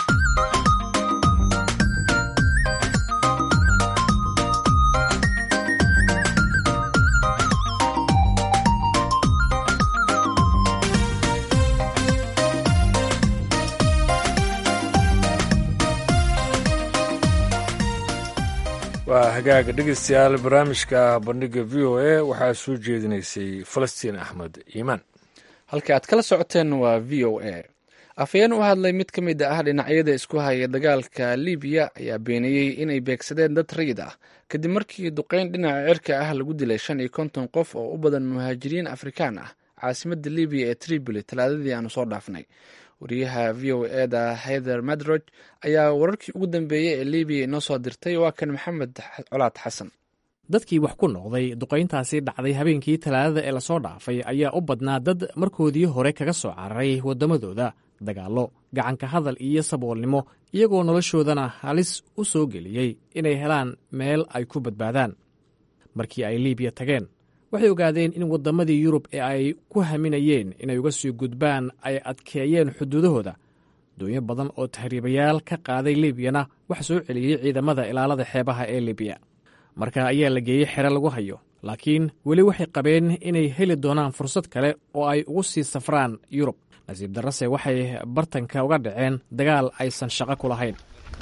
waa hagaaga dhegeystayaal barnaamijka bandhiga v o a waxaa soo jeedinaysay falastiin axmed iimaan halka aad kala socoteen waa v o a afhayeen u hadlay mid ka mid ah dhinacyada isku haya dagaalka libiya ayaa beeniyey inay beegsadeen dad rayid ah kadib markii duqeyn dhinaca cirka ah lagu dilay shan iyo konton qof oo u badan muhaajiriin afrikaan ah caasimadda libiya ee tripoli talaadadii aanu soo dhaafnay wariyaha v o eda heather madrog ayaa wararkii ugu dambeeyey ee libiya inoo soo dirtay waa kan maxamed colaad xasan dadkii wax ku noqday duqayntaasi dhacday habeenkii talaadada ee lasoo dhaafay ayaa u badnaa dad markoodii hore kaga soo cararay waddamadooda dagaallo gacanka hadal iyo saboolnimo iyagoo noloshoodana halis u soo geliyey inay helaan meel ay ku badbaadaan markii ay libiya tageen waxay ogaadeen in waddamadii yurub ee ay ku haminayeen inay uga sii gudbaan ay adkeeyeen xuduudahooda doonyo badan oo tahriibayaal ka qaaday libiyana waxa soo celiyey ciidamada ilaalada xeebaha ee libiya marka ayaa la geeyey xere lagu hayo laakiin weli waxay qabeen inay heli doonaan fursad kale oo ay ugu sii safraan yurub nasiib darrase waxay bartanka uga dhaceen dagaal aysan shaqo ku lahayn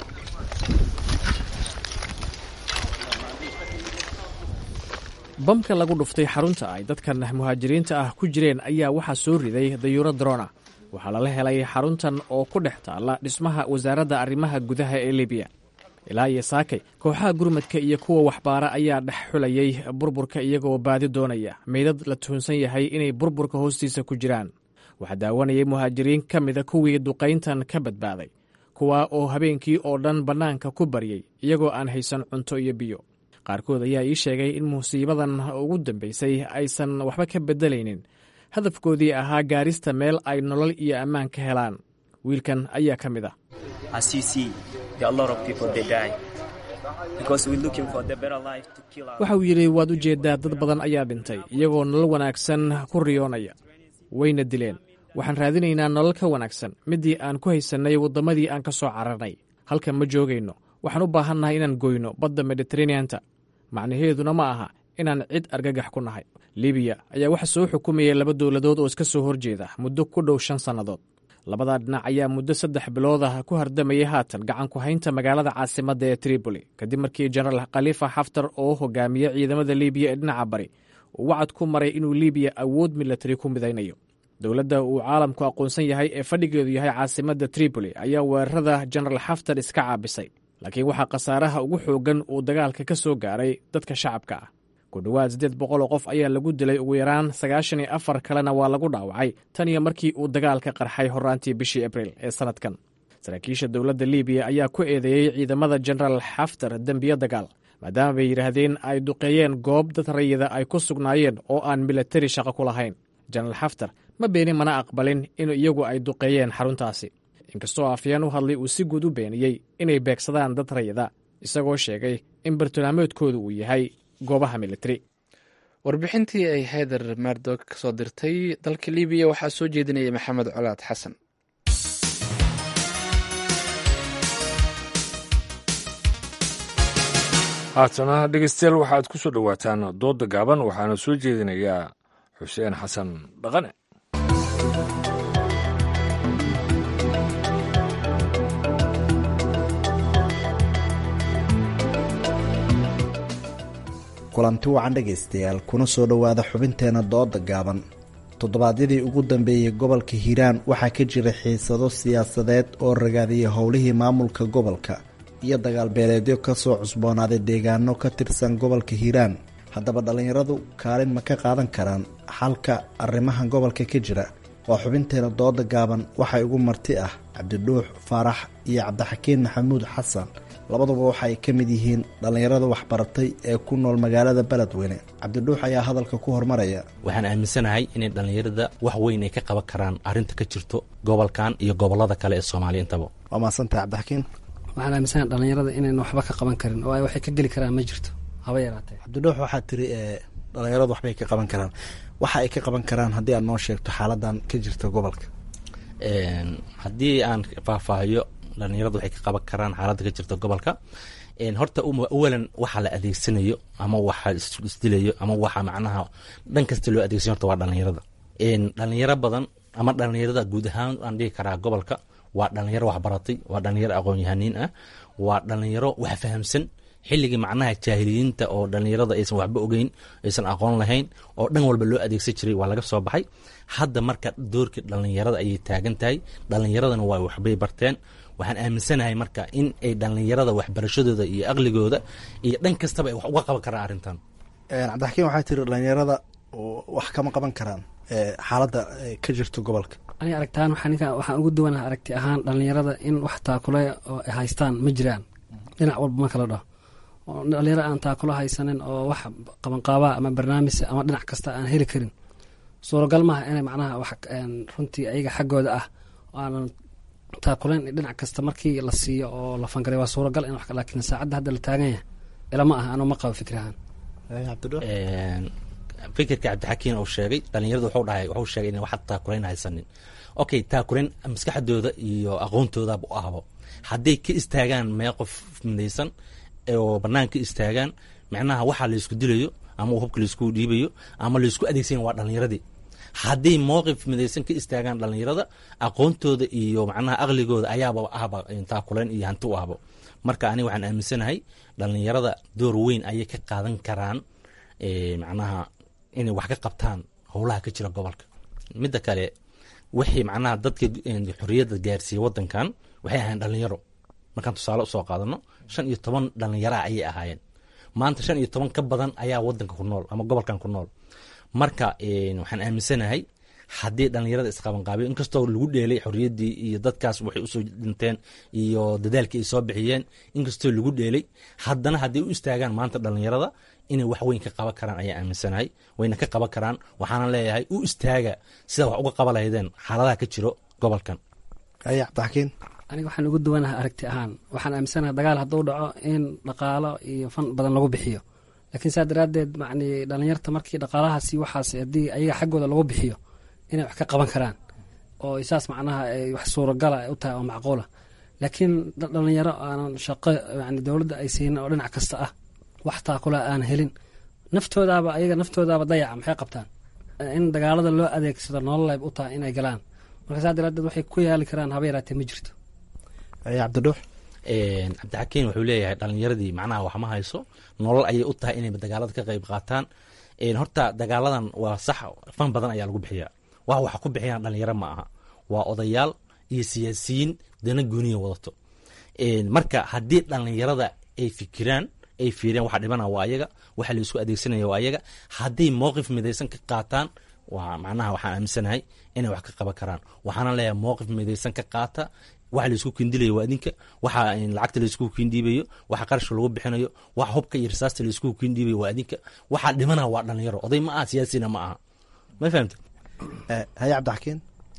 bamka lagu dhuftay xarunta ay dadkan muhaajiriinta ah ku jireen ayaa waxaa soo riday dayuuro drona waxaa lala helay xaruntan oo ku dhex taalla dhismaha wasaaradda arrimaha gudaha ee libiya ilaa iyo saakay kooxaha gurmadka iyo kuwa waxbaara ayaa dhex xulayay burburka iyagoo baadi doonaya meydad la tuhunsan yahay inay burburka hoostiisa ku jiraan waxaa daawanayay muhaajiriin ka mida kuwii duqayntan ka badbaaday kuwa oo habeenkii oo dhan bannaanka ku baryey iyagoo aan haysan cunto iyo biyo qaarkood ayaa ii sheegay in musiibadan ugu dambaysay aysan waxba ka beddelaynin hadafkoodii ahaa gaarista meel ay nolol iyo ammaan ka helaan wiilkan ayaa ka mid ah waxa uu yidhi waad u jeeddaa dad badan ayaa dhintay iyagoo nolol wanaagsan ku riyoonaya wayna dileen waxaan raadinaynaa nolol ka wanaagsan middii aan ku haysannay waddamadii aan ka soo cararnay halkan ma joogayno waxaan u baahannahay inaan goyno badda mediteraneanta macnaheeduna ma aha inaan cid argagax ku nahay libiya ayaa waxa soo xukumayay laba dowladood oo iska soo horjeeda muddo ku dhow shan sannadood labadaa dhinac ayaa muddo saddex bilood ah ku hardamayay haatan gacan ku haynta magaalada caasimadda ee tripoli kadib markii jenaraal khalifa xaftar oo hogaamiye ciidamada libiya ee dhinaca bari uu wacad ku maray inuu libiya awood milatari ku midaynayo dowladda uu caalamku aqoonsan yahay ee fadhigeedu yahay caasimadda tripoli ayaa weerarada jenaraal xaftar iska caabisay laakiin waxaa khasaaraha ugu xooggan uu dagaalka ka soo gaaray dadka shacabka ah ku dhowaad siddeed boqol oo qof ayaa lagu dilay ugu yaraan sagaashan iyo afar kalena waa lagu dhaawacay tan iyo markii uu dagaalka qarxay horraantii bishii abriil ee sannadkan saraakiisha dowladda libiya ayaa ku eedeeyey ciidamada jenaraal xaftar dembiyo dagaal maadaama bay yidhaahdeen ay duqeeyeen goob dad rayida ay ku sugnaayeen oo aan milatari shaqo ku lahayn jenaraal xaftar ma beenin mana aqbalin in iyagu ay duqeeyeen xaruntaasi inkastoo afyeen u hadlay uu si guud u beeniyey inay beegsadaan dad rayida isagoo sheegay in bartilmaameedkoodu uu yahay goobaha militari warbixintii ay hayder mardog ka soo dirtay dalka libiya waxaa soo jeedinaya maxamed colaad xasan haatana dhegeystayaal waxaad ku soo dhowaataan doodda gaaban waxaana soo jeedinayaa xuseen xasan dhaqane kulanti wacan dhegaystayaal kuna soo dhowaada xubinteena dooda gaaban toddobaadyadii ugu dambeeyey gobolka hiiraan waxaa ka jira xiisado siyaasadeed oo ragaadiyay howlihii maamulka gobolka iyo dagaal beeleedyo kasoo cusboonaaday deegaano ka tirsan gobolka hiiraan haddaba dhallinyaradu kaalin ma ka qaadan karaan xalka arrimaha gobolka ka jira waa xubinteena dooda gaaban waxaa igu marti ah cabdidhuux faarax iyo cabdixakiin maxamuud xasan labaduba waxa ay ka mid yihiin dhallinyarada waxbaratay ee ku nool magaalada beledweyne cabdidhuux ayaa hadalka ku hormaraya waxaan aaminsanahay inay dhallinyarada wax weyn ay ka qaban karaan arrinta ka jirto gobolkan iyo gobolada kale ee soomaaliya intaba waa mahadsantahay cabdixakiin waxaan aaminsanahay dhallinyarada inayna waxba ka qaban karin oo ay waxay ka geli karaan ma jirto haba yaraatee cabdidhuux waxaa tiri dhallinyaradu waxbay ka qaban karaan waxa ay ka qaban karaan haddii aad noo sheegto xaaladan ka jirta gobolka haddii aan faahfaahiyo dhalinyaradu waxay ka qaban karaan xaaladda ka jirta gobolka horta awalan waxa la adeegsanayo ama waxa isdilayo ama waxa macnaha dhan kasta loo adeegsanayo horta waa dhalinyarada dhalinyaro badan ama dhalinyarada guud ahaan aan dhihi karaa gobolka waa dhalinyaro waxbaratay waa dhalinyaro aqoon-yahaniin ah waa dhalinyaro wax fahamsan xilligii macnaha jaahiliyiinta oo dhalinyarada aysan waxba ogeyn aysan aqoon lahayn oo dhan walba loo adeegsan jiray waa laga soo baxay hadda marka doorkii dhalinyarada ayay taagan tahay dhalinyaradana waa waxbay barteen waxaan aaminsanahay marka in ay dhalinyarada waxbarashadooda iyo aqligooda iyo dhan kastaba ay wax uga qaban karaan arrintan cabdixakiin waxaa tiri dhalinyarada wax kama qaban karaan xaaladda ka jirto gobolka aniga aragtaan waxaa ninka waxaan ugu duwanaha aragti ahaan dhalinyarada in wax taakule oo ay haystaan ma jiraan dhinac walba ma kala dhaho dhalinyaro aan taakulo haysanin oo wax qabanqaabaa ama barnaamij ama dhinac kasta aan heli karin suuragal maaha inay macnaha wax runtii ayaga xaggooda ah aanan taakuleyn dhinac kasta markii la siiyo oo la fangaray waa suuragal in laakiin saacadda hadda la taagan yahay ilama aha anuu ma qabo fikrahaan fikirka cabdixakiin uu sheegay dhalinyaradu wuxuu dhahay wuxuu sheegay in wax taakulayn haysanin okay taakulayn maskaxdooda iyo aqoontoodaba u ahbo hadday ka istaagaan mee qof midaysan oo bannaan ka istaagaan macnaha waxaa laysku dilayo ama hubka laysku dhiibayo ama laysku adeegsan waa dhalinyaradii hadday mowqif midaysan ka istaagaan dhalinyarada aqoontooda iyo macnaha aqligooda ayaaba ahba taakulayn iyo hanti u ahbo marka aniga waxaan aaminsanahay dhalinyarada door weyn ayay ka qaadan karaan macnaha inay wax ka qabtaan howlaha ka jira gobolka midda kale wixii macnaha dadka xorriyadda gaarsiiyey wadankan waxay ahayn dhalinyaro markaan tusaale usoo qaadano shan iyo toban dhalinyaraa ayay ahaayeen maanta shan iyo toban ka badan ayaa wadanka ku nool ama gobolkan ku nool marka waxaan aaminsanahay haddii dhalinyarada isqabanqaabiyo inkastoo lagu dheelay xorriyaddii iyo dadkaas waxay usoo dhinteen iyo dadaalkii ay soo bixiyeen inkastoo lagu dheelay haddana hadday u istaagaan maanta dhalinyarada inay wax weyn ka qaban karaan ayaa aaminsanahay wayna ka qaban karaan waxaana leeyahay u istaaga sida wax uga qaban lahaydeen xaaladaha ka jiro gobolkan aya cabdixakiin aniga waxaan ugu duwanaha aragti ahaan waxaan aaminsanaha dagaal hadduu dhaco in dhaqaalo iyo fan badan lagu bixiyo laakiin saa daraaddeed macni dhalinyarta markii dhaqaalahaasi waxaas haddii ayaga xaggooda lagu bixiyo inay wax ka qaban karaan oo saas macnaha ay wax suuragala u tahay oo macquula laakiin dhalinyaro aanan shaqo yani dowladda ay siinin oo dhinac kasta ah wax taakula aan helin naftoodaaba ayaga naftoodaaba dayaca maxay qabtaan in dagaalada loo adeegsado nololeyb u tahay inay galaan marka saa daraadeed waxay ku yaali karaan haba yaraatee ma jirto cabdidhuux cabdixakiin wuxuu leeyahay dhalinyaradii macnaha wax ma hayso nolol ayay u tahay inay dagaalada ka qayb qaataan horta dagaaladan waa sax fan badan ayaa lagu bixiyaa wax waxa ku bixiyaan dhalinyaro ma aha waa odayaal iyo siyaasiyiin dana gooniya wadato marka haddii dhalinyarada ay fikiraan ay fiireen waxa dhibana waa ayaga waxa la isku adeegsanaya waa ayaga hadday mowqif midaysan ka qaataan waa macnaha waxaan aaminsanahay inay wax ka qaban karaan waxaana leeyahay mowqif midaysan ka qaata waxa laisku kindilayo waa idinka waxa lacagta laisku kindhiibayo waxa qarashka lagu bixinayo waxa hubka iyo risaasta laisku kindhiibayo waa idinka waxa dhimana waa dhalinyaro oday ma aha siyaasina ma aha ma fahamte haye cabdixakiin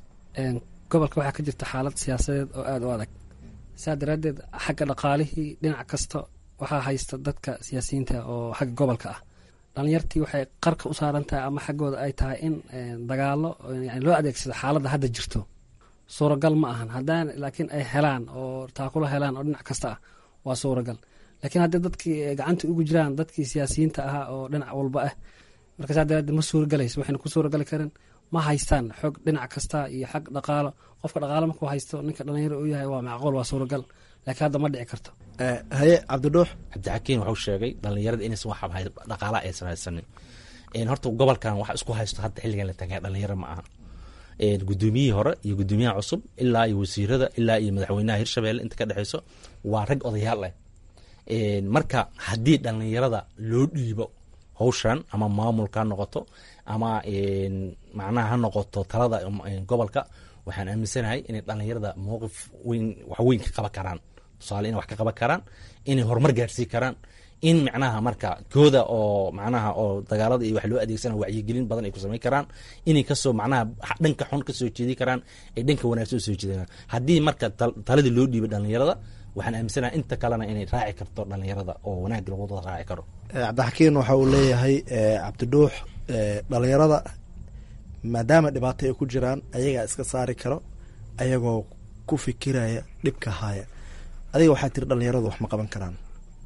gobolka waxaa ka jirta xaalad siyaasadeed oo aada u adag saa daraaddeed xagga dhaqaalihii dhinac kasta waxaa haysta dadka siyaasiyiinta oo xagga gobolka ah dhalinyartii waxay qarka u saaran tahay ama xaggooda ay tahay in dagaalo yani loo adeegsado xaaladda hadda jirto suuragal ma ahan haddaan laakiin ay helaan oo taakulo helaan oo dhinac kasta ah waa suuragal laakiin haddii dadkii gacanta ugu jiraan dadkii siyaasiyiinta ahaa oo dhinac walba ah marka saa daraadeed ma suuragalayso waxayna ku suuragali karin ma haystaan xoog dhinac kasta iyo xag dhaqaalo qofka dhaqaalo markuu haysto ninka dhalinyaro uu yahay waa macquul waa suuragal laakiin hadda ma dhici karto haye cabdidhuux cabdixakiin wuxuu sheegay dhalinyarada inaysan wax dhaqaala aysan haysanin horta gobolkan wax isku haysto hadda xilligan la tagay dhalinyaro ma aha gudoomiyihii hore iyo gudoomiyaha cusub ilaa iyo wasiirada ilaa iyo madaxweynaha hirshabelle inta ka dhexeyso waa rag odayaal ah marka haddii dhalinyarada loo dhiibo howshan ama maamulka ha noqoto ama macnaha ha noqoto talada gobolka waxaan aaminsanahay inay dhalinyarada mowqif weyn wax weyn ka qaban karaan tusaale inay wax ka qaban karaan inay horumar gaarsiin karaan in macnaha marka kooda oo macnaha oo dagaalada iyo wax loo adeegsana wacyigelin badan ay ku samayn karaan inay kasoo macnaha dhanka xun kasoo jeedi karaan ay dhanka wanaagsan usoo jeedaan haddii marka taladii loo dhiibay dhalinyarada waxaan aaminsanaha inta kalena inay raaci karto dhalinyarada oo wanaag lagu wada raaci karo cabdixakiin waxa uu leeyahay cabdidhuux dhalinyarada maadaama dhibaato ay ku jiraan ayagaa iska saari karo ayagoo ku fikiraya dhibka haya adiga waxaa tiri dhalinyaradu wax ma qaban karaan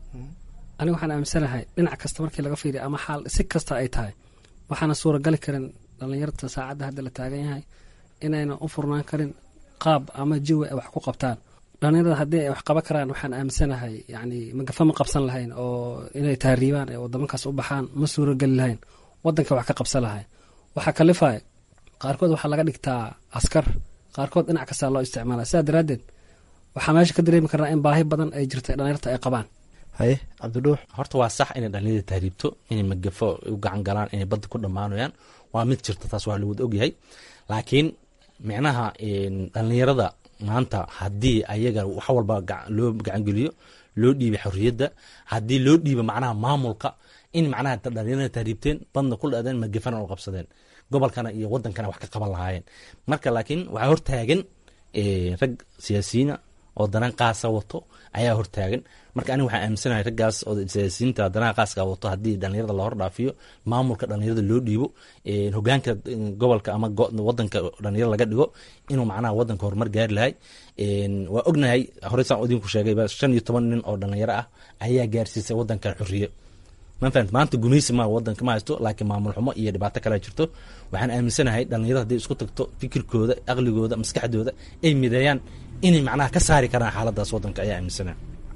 aniga waxaan aaminsanahay dhinac kasta markii laga fiiriya ama xaal si kasta ay tahay waxaana suuragali karin dhalinyarta saacadda hadda la taagan yahay inayna u furnaan karin qaab ama jiwi ay wax ku qabtaan dhalinyarada haddii ay wax qaban karaan waxaan aaminsanahay yani magafa ma qabsan lahayn oo inay taariibaan ee wadamankaas u baxaan ma suurageli lahayn wadanka wax ka qabsan lahayn waxaa kalifay qaarkood waxaa laga dhigtaa askar qaarkood dhinac kastaa loo isticmaala sidaa daraaddeed waxaa meesha ka dareemi karnaa in baahi badan ay jirta dhalinyarta ay qabaan haye cabdidhuux horta waa sax inay dhalinyarada tahriibto inay magafo u gacan galaan inay badda ku dhammaanayaan waa mid jirta taas waa lawada ogyahay laakiin micnaha dhalinyarada maanta haddii ayaga wax walba loo gacangeliyo loo dhiibay xorriyadda haddii loo dhiiba macnaha maamulka in macnaha dhalinyarada tahriibteen badna ku dhaadeen magafana u qabsadeen gobolkana iyo wadankana wax ka qaban lahaayeen marka laakiin waxaa hortaagan rag siyaasiyiina oo danaan qaasa wato ayaa hortaagan marka aniga waxaan aaminsanahay raggaas oo siyaasiyiinta danaha qaaska wato haddii dhalinyarada la hordhaafiyo maamulka dhalinyarada loo dhiibo hogaanka gobolka ama wadanka dhalinyarada laga dhigo inuu macnaha wadanka horumar gaari lahay waa ognahay horey saan idinku sheegayba shan iyo toban nin oo dhalinyaro ah ayaa gaarsiisay wadankan xorriye mafahant maanta gumaysi ma wadanka ma haysto laakiin maamul xumo iyo dhibaato kale jirto waxaan aaminsanahay dhalinyarada hadday isku tagto fikirkooda aqligooda maskaxdooda ay mideeyaan inay macnaha ka saari karaan xaaladaas wadanka ayaa aaminsanahay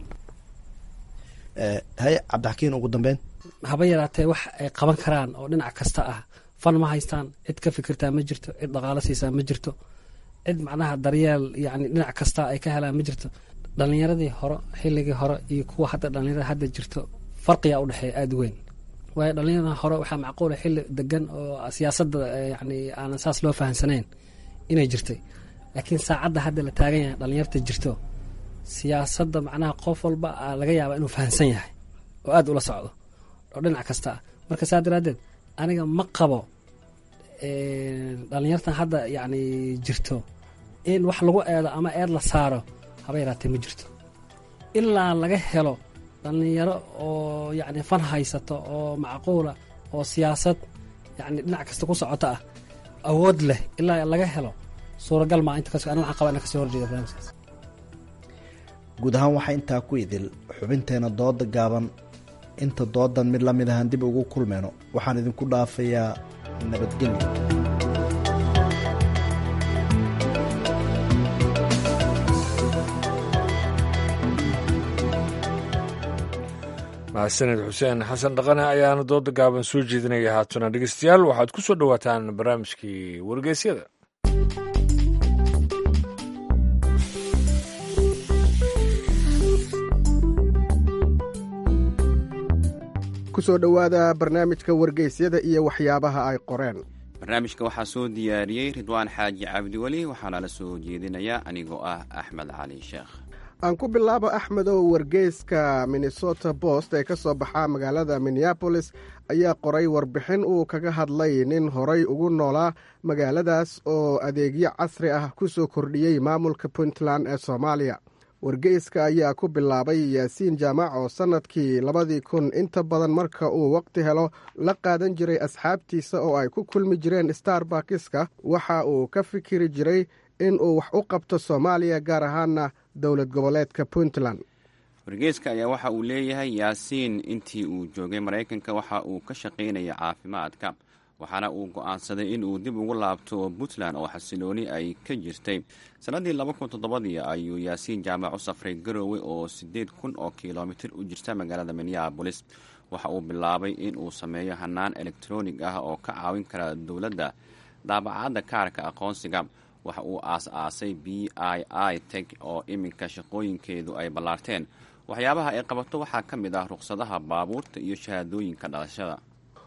haye cabdixakiin ugu dambeyn haba yaraatee wax ay qaban karaan oo dhinac kasta ah fan ma haystaan cid ka fikirtaa ma jirto cid dhaqaalo siisaa ma jirto cid macnaha daryeel yani dhinac kasta ay ka helaan ma jirto dhalinyaradii hore xilligii hore iyo kuwa hadda dhalinyarada hadda jirto farqiyaa udhexeeya aada weyn waayo dhalinyarada hore waxaa macquula xilli degan oo siyaasadda yani aanan saas loo fahamsanayn inay jirtay laakiin saacadda hadda la taagan yahay dhalinyarta jirto siyaasadda macnaha qof walba laga yaaba inuu fahamsan yahay oo aada ula socdo oo dhinac kasta ah marka saa daraaddeed aniga ma qabo dhalinyartan hadda yani jirto in wax lagu eedo ama eed la saaro haba yaraatee ma jirto ilaa laga helo dhalinyaro oo yani fan haysato oo macquula oo siyaasad yani dhinac kasta ku socota ah awood leh ilaa laga helo suuragal maa inta kas aniga waxaan qabaa ina kasoo horjeeda barnaamijkaas guud ahaan waxaa intaa ku idil xubinteena dooda gaaban inta doodan mid la mid ahaan dib ugu kulmeyno waxaan idinku dhaafayaa nabadgelyo mahadsaned xuseen xasan dhaqane ayaana dooda gaaban soo jeedinaya haatuna dhegeystayaal waxaad ku soo dhowaataan barnaamijkii wargeysyada kusoo dhowaada barnaamijka wargeysyada iyo waxyaabaha ay qoreen barnaamijka waxaa soo diyaariyey ridwaan xaaji cabdiweli waxaana la soo jeedinayaa anigoo ah axmed cali sheekh aan ku bilaabo axmedow wargeyska minnesota bost ee ka soo baxaa magaalada minneabolis ayaa qoray warbixin uu kaga hadlay nin horay ugu noolaa magaaladaas oo adeegyo casri ah ku soo kordhiyey maamulka puntland ee soomaaliya wargeyska ayaa ku bilaabay yaasiin jaamac oo sannadkii labadii kun inta badan marka uu waqti helo la qaadan jiray asxaabtiisa oo ay ku kulmi jireen starbakiska waxa uu ka fikiri jiray in uu wax u qabto soomaaliya gaar ahaana dowlad goboleedka puntland wargeyska ayaa waxa uu leeyahay yaasiin intii uu joogay maraykanka waxa uu ka shaqaynaya caafimaadka waxaana uu go'aansaday in uu dib ugu laabto puntland oo xasilooni ay ka jirtay sannaddii laba kun toddobadii ayuu yaasiin jaamac u safray garoowe oo siddeed kun oo kilomitir u jirta magaalada minneabolis waxa uu bilaabay in uu sameeyo hannaan elektronig ah oo ka caawin kara dowladda daabacadda kaarka aqoonsiga waxa uu aas-aasay b i i teg oo iminka shaqooyinkeedu ay ballaarteen waxyaabaha ay qabato waxaa ka mid ah ruqsadaha baabuurta iyo shahaadooyinka dhalashada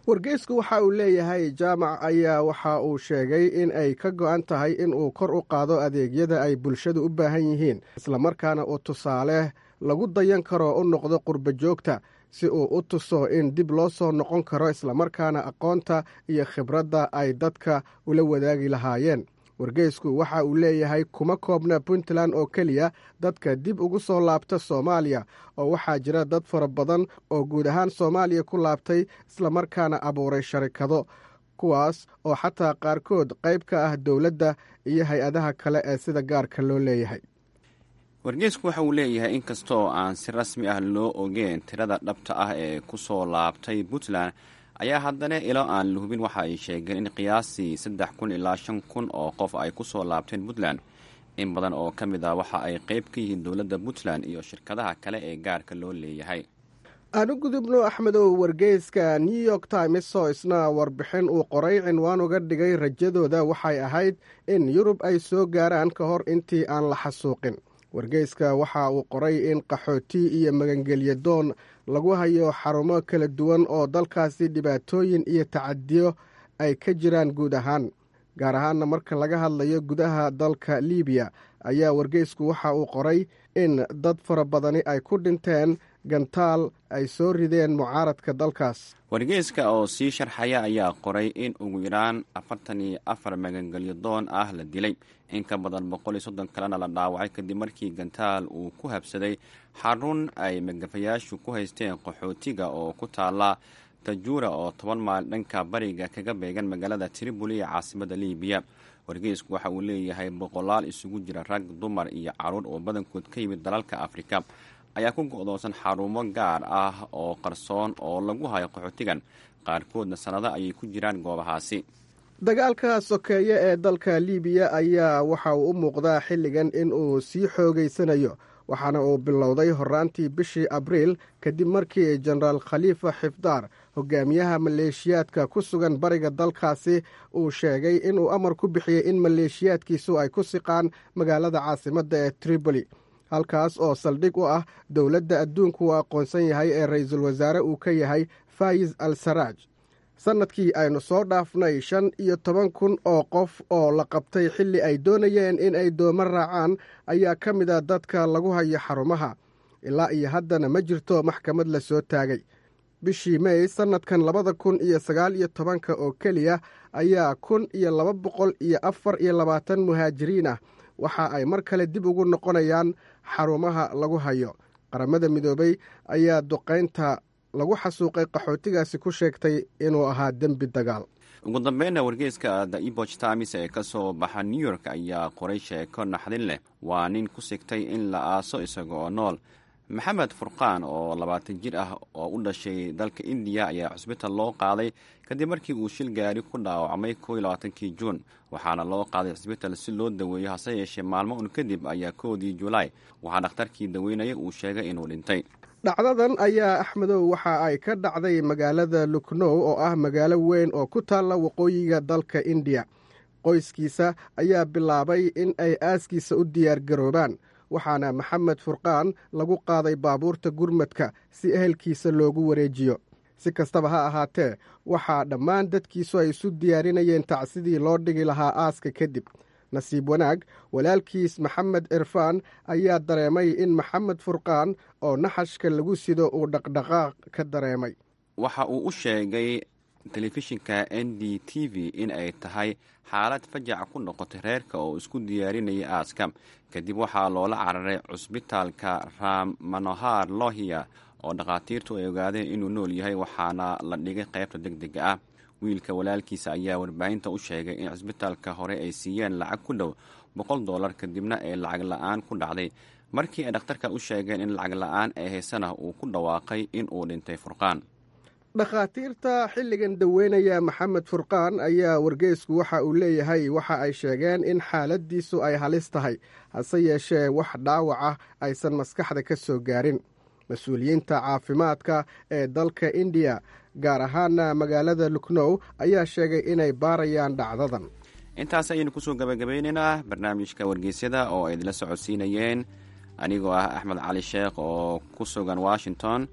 wargeysku waxa uu leeyahay jaamac ayaa waxa uu sheegay in ay ka go-an tahay in uu kor u qaado adeegyada ay bulshadu u baahan yihiin islamarkaana uu tusaale lagu dayan karo u noqdo qurba joogta si uu u tuso in dib loo soo noqon karo islamarkaana aqoonta iyo khibradda ay dadka ula wadaagi lahaayeen wargeysku waxa uu leeyahay kuma koobna puntland oo keliya dadka dib ugu soo laabta soomaaliya oo waxaa jira dad fara badan oo guud ahaan soomaaliya ku laabtay islamarkaana abuuray sharikado kuwaas oo xataa qaarkood qayb ka ah dowladda iyo hay-adaha kale ee sida gaarka loo leeyahay wargeysku waxa uu leeyahay in kasta oo aan si rasmi ah loo ogeen tirada dhabta ah ee ku soo laabtay puntland ayaa haddana ilo aan la hubin waxa ay sheegeen in qiyaasii saddex kun ilaa shan kun oo qof ay ku soo laabteen puntland in badan oo ka mid ah waxa ay qayb ka yihiin dowladda puntland iyo shirkadaha kale ee gaarka loo leeyahay aan u gudubno axmedow wargeyska new york times oo isna warbixin uu qoray cinwaan uga dhigay rajadooda waxay ahayd in yurub ay soo gaaraan ka hor intii aan la xasuuqin wargeyska waxa uu qoray in qaxooti iyo magangelya doon lagu hayo xarumo kala duwan oo dalkaasi dhibaatooyin iyo tacadiyo ay ka jiraan guud ahaan gaar ahaanna marka laga hadlayo gudaha dalka libiya ayaa wargeysku waxa uu qoray in dad fara badani ay ku dhinteen gantaal ay soo rideen mucaaradka dalkaas wargeyska oo sii sharxaya ayaa qoray in ugu yaraan afartan iyo afar magangelyo doon ah la dilay in ka badan boqol iyo soddon kalena la dhaawacay kadib markii gantaal uu ku habsaday xarun ay magafayaashu ku haysteen qaxootiga oo ku taala tajuura oo toban maal dhanka bariga kaga beegan magaalada triboli ee caasimada libiya wargeysku waxa uu leeyahay boqolaal isugu jira rag dumar iyo caruur oo badankood ka yimid dalalka afrika ayaa ku go-doonsan xarumo gaar ah oo qarsoon oo lagu hayo qaxootigan qaarkoodna sannado ayay ku jiraan goobahaasi dagaalka sokeeye ee dalka libiya ayaa waxa uu u muuqdaa xilligan in uu sii xoogeysanayo waxaana uu bilowday horaantii bishii abriil kadib markii jenaraal khaliifa xifdaar hogaamiyaha maleeshiyaadka ku sugan bariga dalkaasi uu sheegay inuu amar ku bixiyey in maleeshiyaadkiisu ay ku siqaan magaalada caasimadda ee tripoli halkaas oo saldhig u ah dowladda adduunku uu aqoonsan yahay ee ra-iisul wasaare uu ka yahay fayis al saraaj sannadkii aynu soo dhaafnay shan iyo toban kun oo qof oo la qabtay xilli ay doonayeen in ay doomo raacaan ayaa ka mid a dadka lagu hayo xarumaha ilaa iyo haddana ma jirto maxkamad la soo taagay bishii mey sannadkan labada kun iyo sagaal iyo tobanka oo keliya ayaa kun iyo laba boqol iyo afar iyo labaatan muhaajiriin ah waxa ay mar kale dib ugu noqonayaan xarumaha lagu hayo qaramada midoobay ayaa duqaynta lagu xasuuqay qaxootigaasi ku sheegtay inuu ahaa dembi dagaal ugu dambeynna wargeyska the eboch times ee ka soo baxa new york ayaa qoray sheeko naxdin leh waa nin ku sigtay in la aaso isaga oo nool maxamed furqaan oo labaatan jir ah oo u dhashay dalka indiya ayaa cusbital loo qaaday kadib markii uu shil gaari ku dhaawacmay koo iyo labaatankii juun waxaana loo qaaday cisbital si loo daweeyo hase yeeshee maalmo un kadib ayaa koodii julaay waxaa dhakhtarkii daweynaya uu sheegay inuu dhintay dhacdadan ayaa axmedow waxa ay ka dhacday magaalada luknow oo ah magaalo weyn oo ku taalla waqooyiga dalka indiya qoyskiisa ayaa bilaabay in ay aaskiisa u diyaargaroobaan waxaana maxamed furqaan lagu qaaday baabuurta gurmadka si ehelkiisa loogu wareejiyo si kastaba ha ahaatee waxaa dhammaan dadkiisu ay isu diyaarinayeen tacsidii loo dhigi lahaa aaska kadib nasiib wanaag walaalkiis maxamed cirfaan ayaa dareemay in maxamed furqaan oo naxashka lagu sido uu dhaqdhaqaaq ka dareemay waxa uu u sheegay telefishinka n d t v in ay tahay xaalad fajac ku noqotay reerka oo isku diyaarinaya aaska kadib waxaa loola cararay cusbitaalka ram manohar lohia oo dhakhaatiirtu ay ogaadeen inuu nool yahay waxaana la dhigay qaybta deg dega ah wiilka walaalkiisa ayaa warbaahinta u sheegay in cisbitaalka hore ay siiyeen lacag ku dhow boqol dollar kadibna ay lacag la-aan ku dhacday markii ay dhakhtarka u sheegeen in lacag la-aan ee haysana uu ku dhawaaqay in uu dhintay furqaan dhakhaatiirta xilligan daweynaya maxamed furqaan ayaa wargeysku waxa uu leeyahay waxa ay sheegeen in xaaladiisu ay halis tahay hase yeeshee wax dhaawac ah aysan maskaxda ka soo gaarin mas-uuliyiinta caafimaadka ee dalka indiya gaar ahaana magaalada luknow ayaa sheegay inay baarayaan dhacdadan intaas ayaynu kusoo gabagabeynaynaa barnaamijka wargeysyada oo ay idinla socodsiinayeen anigoo ah axmed cali sheekh oo ku sugan washington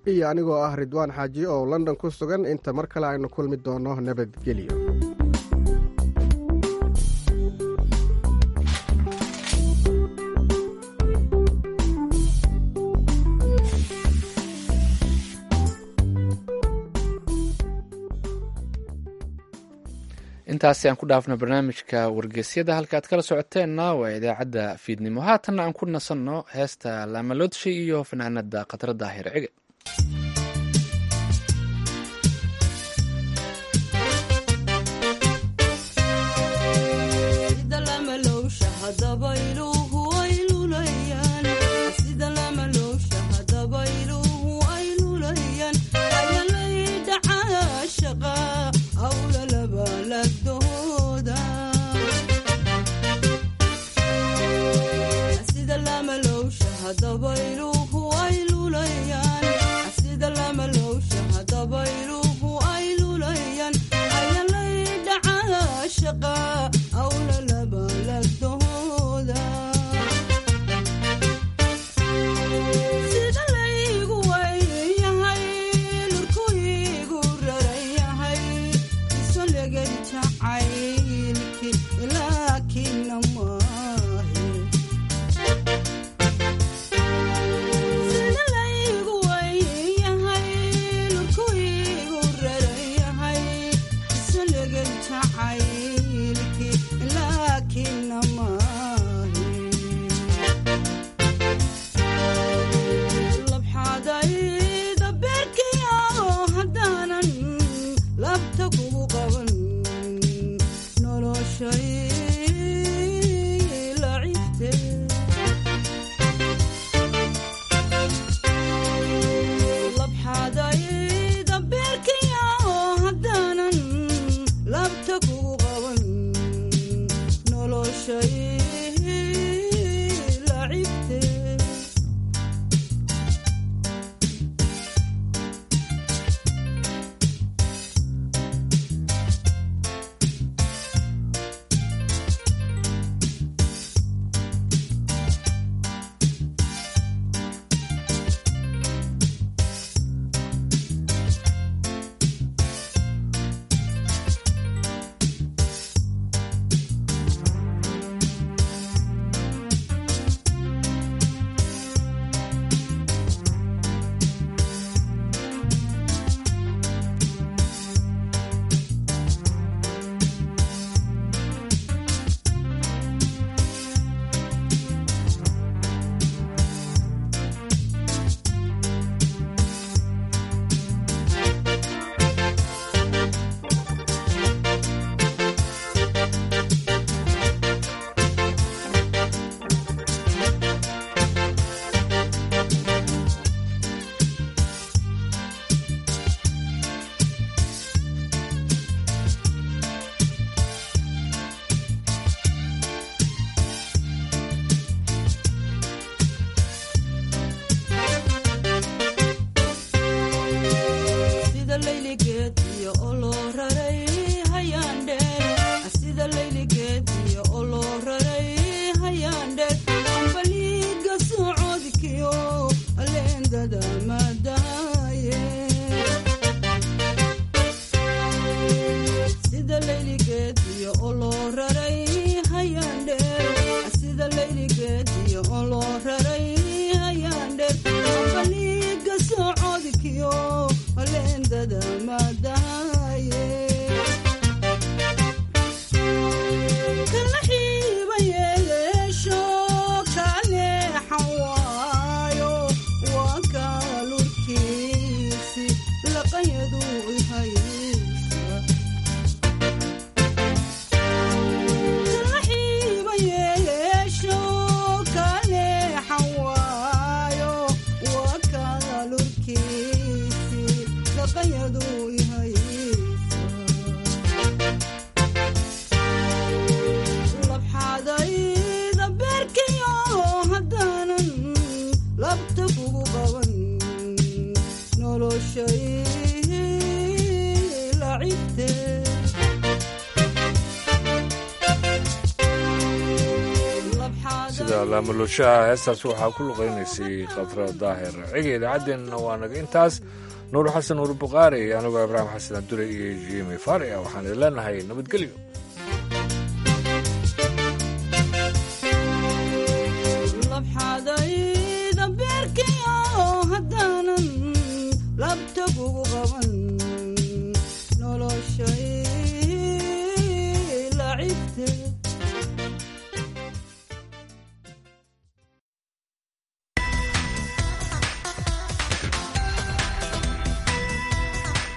iyo anigoo ah ridwaan xaaji oo london ku sugan inta mar kale aynu kulmi doono nabadgelyo intaasi aan ku dhaafno barnaamijka wargeysyada halka aad kala socoteenna waa idaacadda fiidnimo haatanna aan ku nasanno heesta laamaloodshi iyo fanaanada khatra daahir cige laamalooshaha heestaas waxaa ku luqaynaysay khadra daahir ciga idaacaddeenna waa naga intaas nuur xasan nuur bukhaari anigoo ibraahim xasan abdure iyo jimi faari ah waxaan idin leenahay nabadgelyo